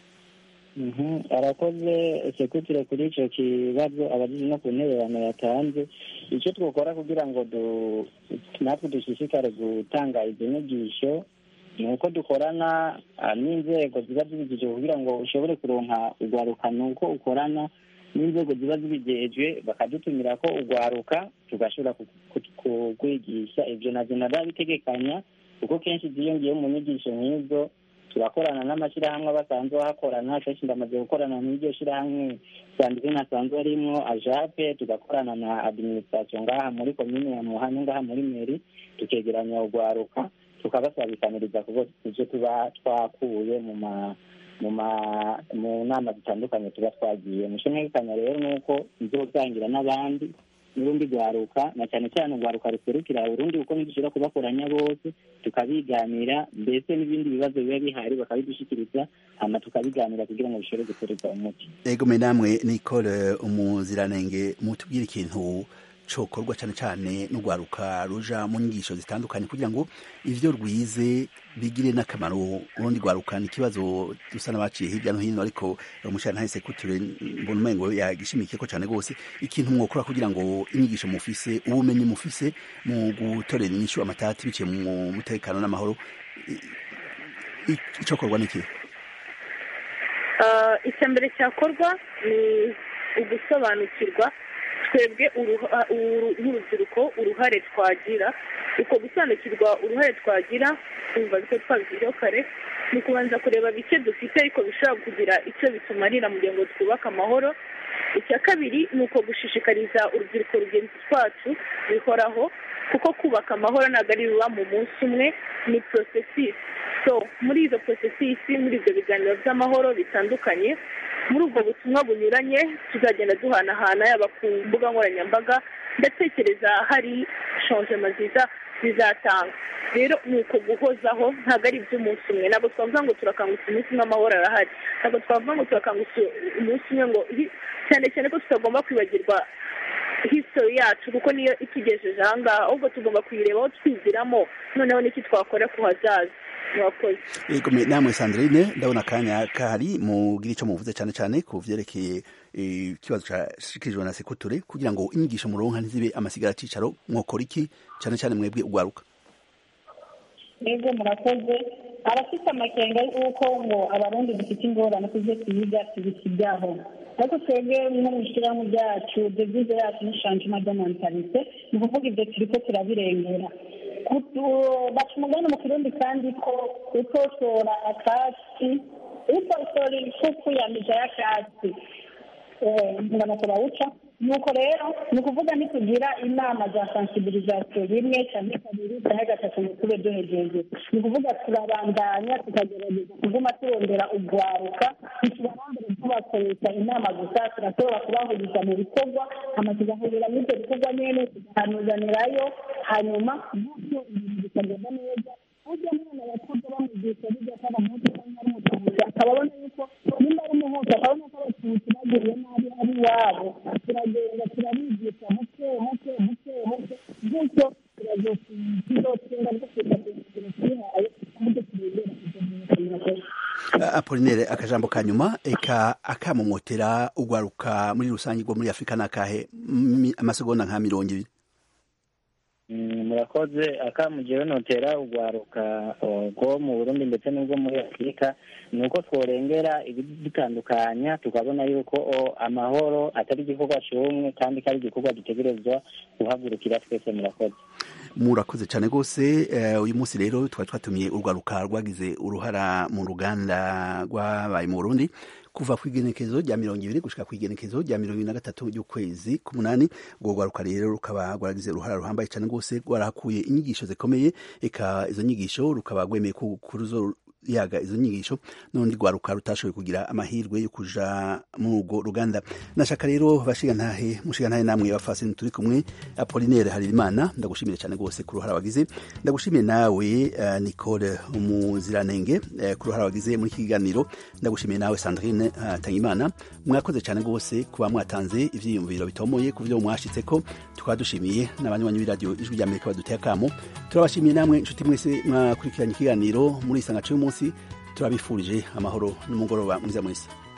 [SPEAKER 6] arakoze sekutire kuri icyo kibazo abajije no ku ntererano yatanze icyo twakora kugira ngo natwe dushishikare gutanga izo nyigisho ni uko dukorana n'inzego ziba zibigije kugira ngo ushobore kuronka urwaruka ni uko ukorana n'inzego ziba zibigejwe bakadutumira ko urwaruka tugashobora kukwigisha ibyo nabyo narabitegekanya kuko kenshi ziyongeyeho mu nyigisho nk'izo turakorana n'amashyirahamwe basanzwe bahakorana kenshi ndamaze gukorana n'iryo shyirahamwe sanzwe nasanzwe arimo ajape tugakorana na administration ngaha muri komine ya muhane ngaha muri meri tukegeranya urwaruka tukabasabikaniriza kuko ivyo tuba twakuye mu ma mu ma mu nama zitandukanye tuba twagiye mushimekanya rero nuko nzosangira n'abandi n'urundi rwaruka na cyane cyane urwaruka ruserukira urundi kuko ntidushobora kubakoranya bose tukabiganira mbese n'ibindi bibazo biba bihari bakabidushyikiriza hama tukabiganira kugira ngo bishobore guterwa umuti
[SPEAKER 1] ego me namwe nicole umuziranenge mutubwire ikintu cokorwa cyane cyane n'urwaruka ruja mu nyigisho zitandukanye kugira ngo ivyo rwize bigire n'akamaro urundi rwaruka ni ikibazo dusa n'abaciye hirya no hino ariko umushana ntahise kuture mbona umengo yagishimikiye ko cyane rwose ikintu mwokora kugira ngo inyigisho mufise ubumenyi mufise mu gutorera inyishu amatati biciye mu mutekano n'amahoro icokorwa ni ikihe
[SPEAKER 8] icya mbere cyakorwa ni ugusobanukirwa twebwe nk'urubyiruko uruhare twagira uko gusobanukirwa uruhare twagira twumva ko twabigizeho kare ni ukubanza kureba bike dufite ariko bishobora kugira icyo bitumarira mu gihe ngo twubake amahoro icya kabiri ni uko gushishikariza urubyiruko rugenzi twacu bihoraho kuko kubaka amahoro ntabwo ari biba mu munsi umwe ni porosesisi so muri izo porosesisi muri ibyo biganiro by'amahoro bitandukanye muri ubwo butumwa bunyuranye tuzagenda duhanahana yaba ku mbuga nkoranyambaga ndatekereza hari shanjema nziza zizatanga rero ni uko guhozaho ntabwo ari iby'umunsi umwe ntabwo twavuga ngo turakangutse umunsi umwe amahoro arahari ntabwo twavuga ngo turakangutse umunsi umwe ngo cyane cyane ko tutagomba kwibagirwa history yacu kuko niyo itugejeje ahangaha ahubwo tugomba kuyirebaho twigiramo noneho n'iki twakora ku hazaza murakoze
[SPEAKER 1] yego namwe sandrine ndabona akanya kahari mugira icyo muvuze cyane cyane ku byerekeye ikibazo cyashikirijwe na sekuture kugira ngo inyigisho muronka ntizibe amasigara cicaro mwokora iki cyane cyane mwebwe ugwaruka
[SPEAKER 9] yego murakoze abafite amakenga y'uko ngo abarundi dufite ingorane kuzo tuyiga tubikijyaho ariko twebwe nko mu ishyirahamwe ryacu devize yacu ni shanjima ry'amantalite ni ukuvuga ibyo turi ko turabirengera baca umugani mu kirundi kandi ko utoshora akatsi utoshora ifuku ya mija y'akatsi ingano turawuca nuko rero ni ukuvuga ntitugira inama za sensibilisation rimwe cyangwa kabiri cyangwa gatatu ngo tube duhejeje ni ukuvuga turabandanya tukagerageza kuguma turondera urwaruka ntitubarondere tubakoresha inama gusa turashobora kubahuriza mu bikorwa hama tugahurira muri ibyo bikorwa nyene tugahanuzanirayo hanyuma gutyo ibintu bikagenda neza burya umwana yakuze bamugisha bijya ko abamutu cyangwa ari umututsi akaba abona yuko nimba ari umuhutu akabona ko abatutsi bagiriye nabi ari iwabo turagenda turabigisha muke muke muke muke gutyo tuzotsinda dufite ikintu twihaye kandi turebera kujya
[SPEAKER 1] apolinere akajambo ka nyuma eka akamumotera ugwaruka muri rusange rwo muri afurika ni akahe amasegonda nka mirongo ibiri
[SPEAKER 6] murakoze akamugira notera urwaruka rwo mu burundi ndetse n'ubwo muri afurika ni uko tworengera ibidutandukanya tukabona yuko amahoro atari igikorwa cy'umwe kandi ko ari igikorwa dutegerezwa guhagurukira twese murakoze
[SPEAKER 1] murakoze cyane rwose uyu munsi rero twari twatumiye urwaruka rwagize uruhara mu ruganda rwabaye mu burundi kuva ku igenekezo rya mirongo ibiri gushika ku igenekezo rya mirongo ibiri na gatatu ry'ukwezi k'umunani urwo rwaruka rero rukaba rwaragize uruhara ruhambaye cyane rwose rwarahakuye inyigisho zikomeye eka izo nyigisho rukaba rwemeye ko kuruzo yaga izo nyigisho n'undi rwaruka rutashoboye kugira amahirwe yo kuja muri urwo ruganda nashaka rero bashiga ntahe mushiga ntahe namwe bafasini turi kumwe Apollinaire Harerimana ndagushimire cyane rwose ku ruhara wagize ndagushimiye nawe uh, Nicole umuziranenge uh, ku ruhara wagize muri iki kiganiro ndagushimiye nawe Sandrine uh, Tangimana mwakoze cyane rwose kuba mwatanze ivyiyumviro bitomoye ku byo mwashitse ko tukaba dushimiye n'abanywanyi b'iradiyo ijwi rya Amerika baduteye akamo turabashimiye namwe inshuti mwese mwakurikiranye ikiganiro muri isanga cy'umunsi turabifurije amahoro n'umugoroba mwiza mwese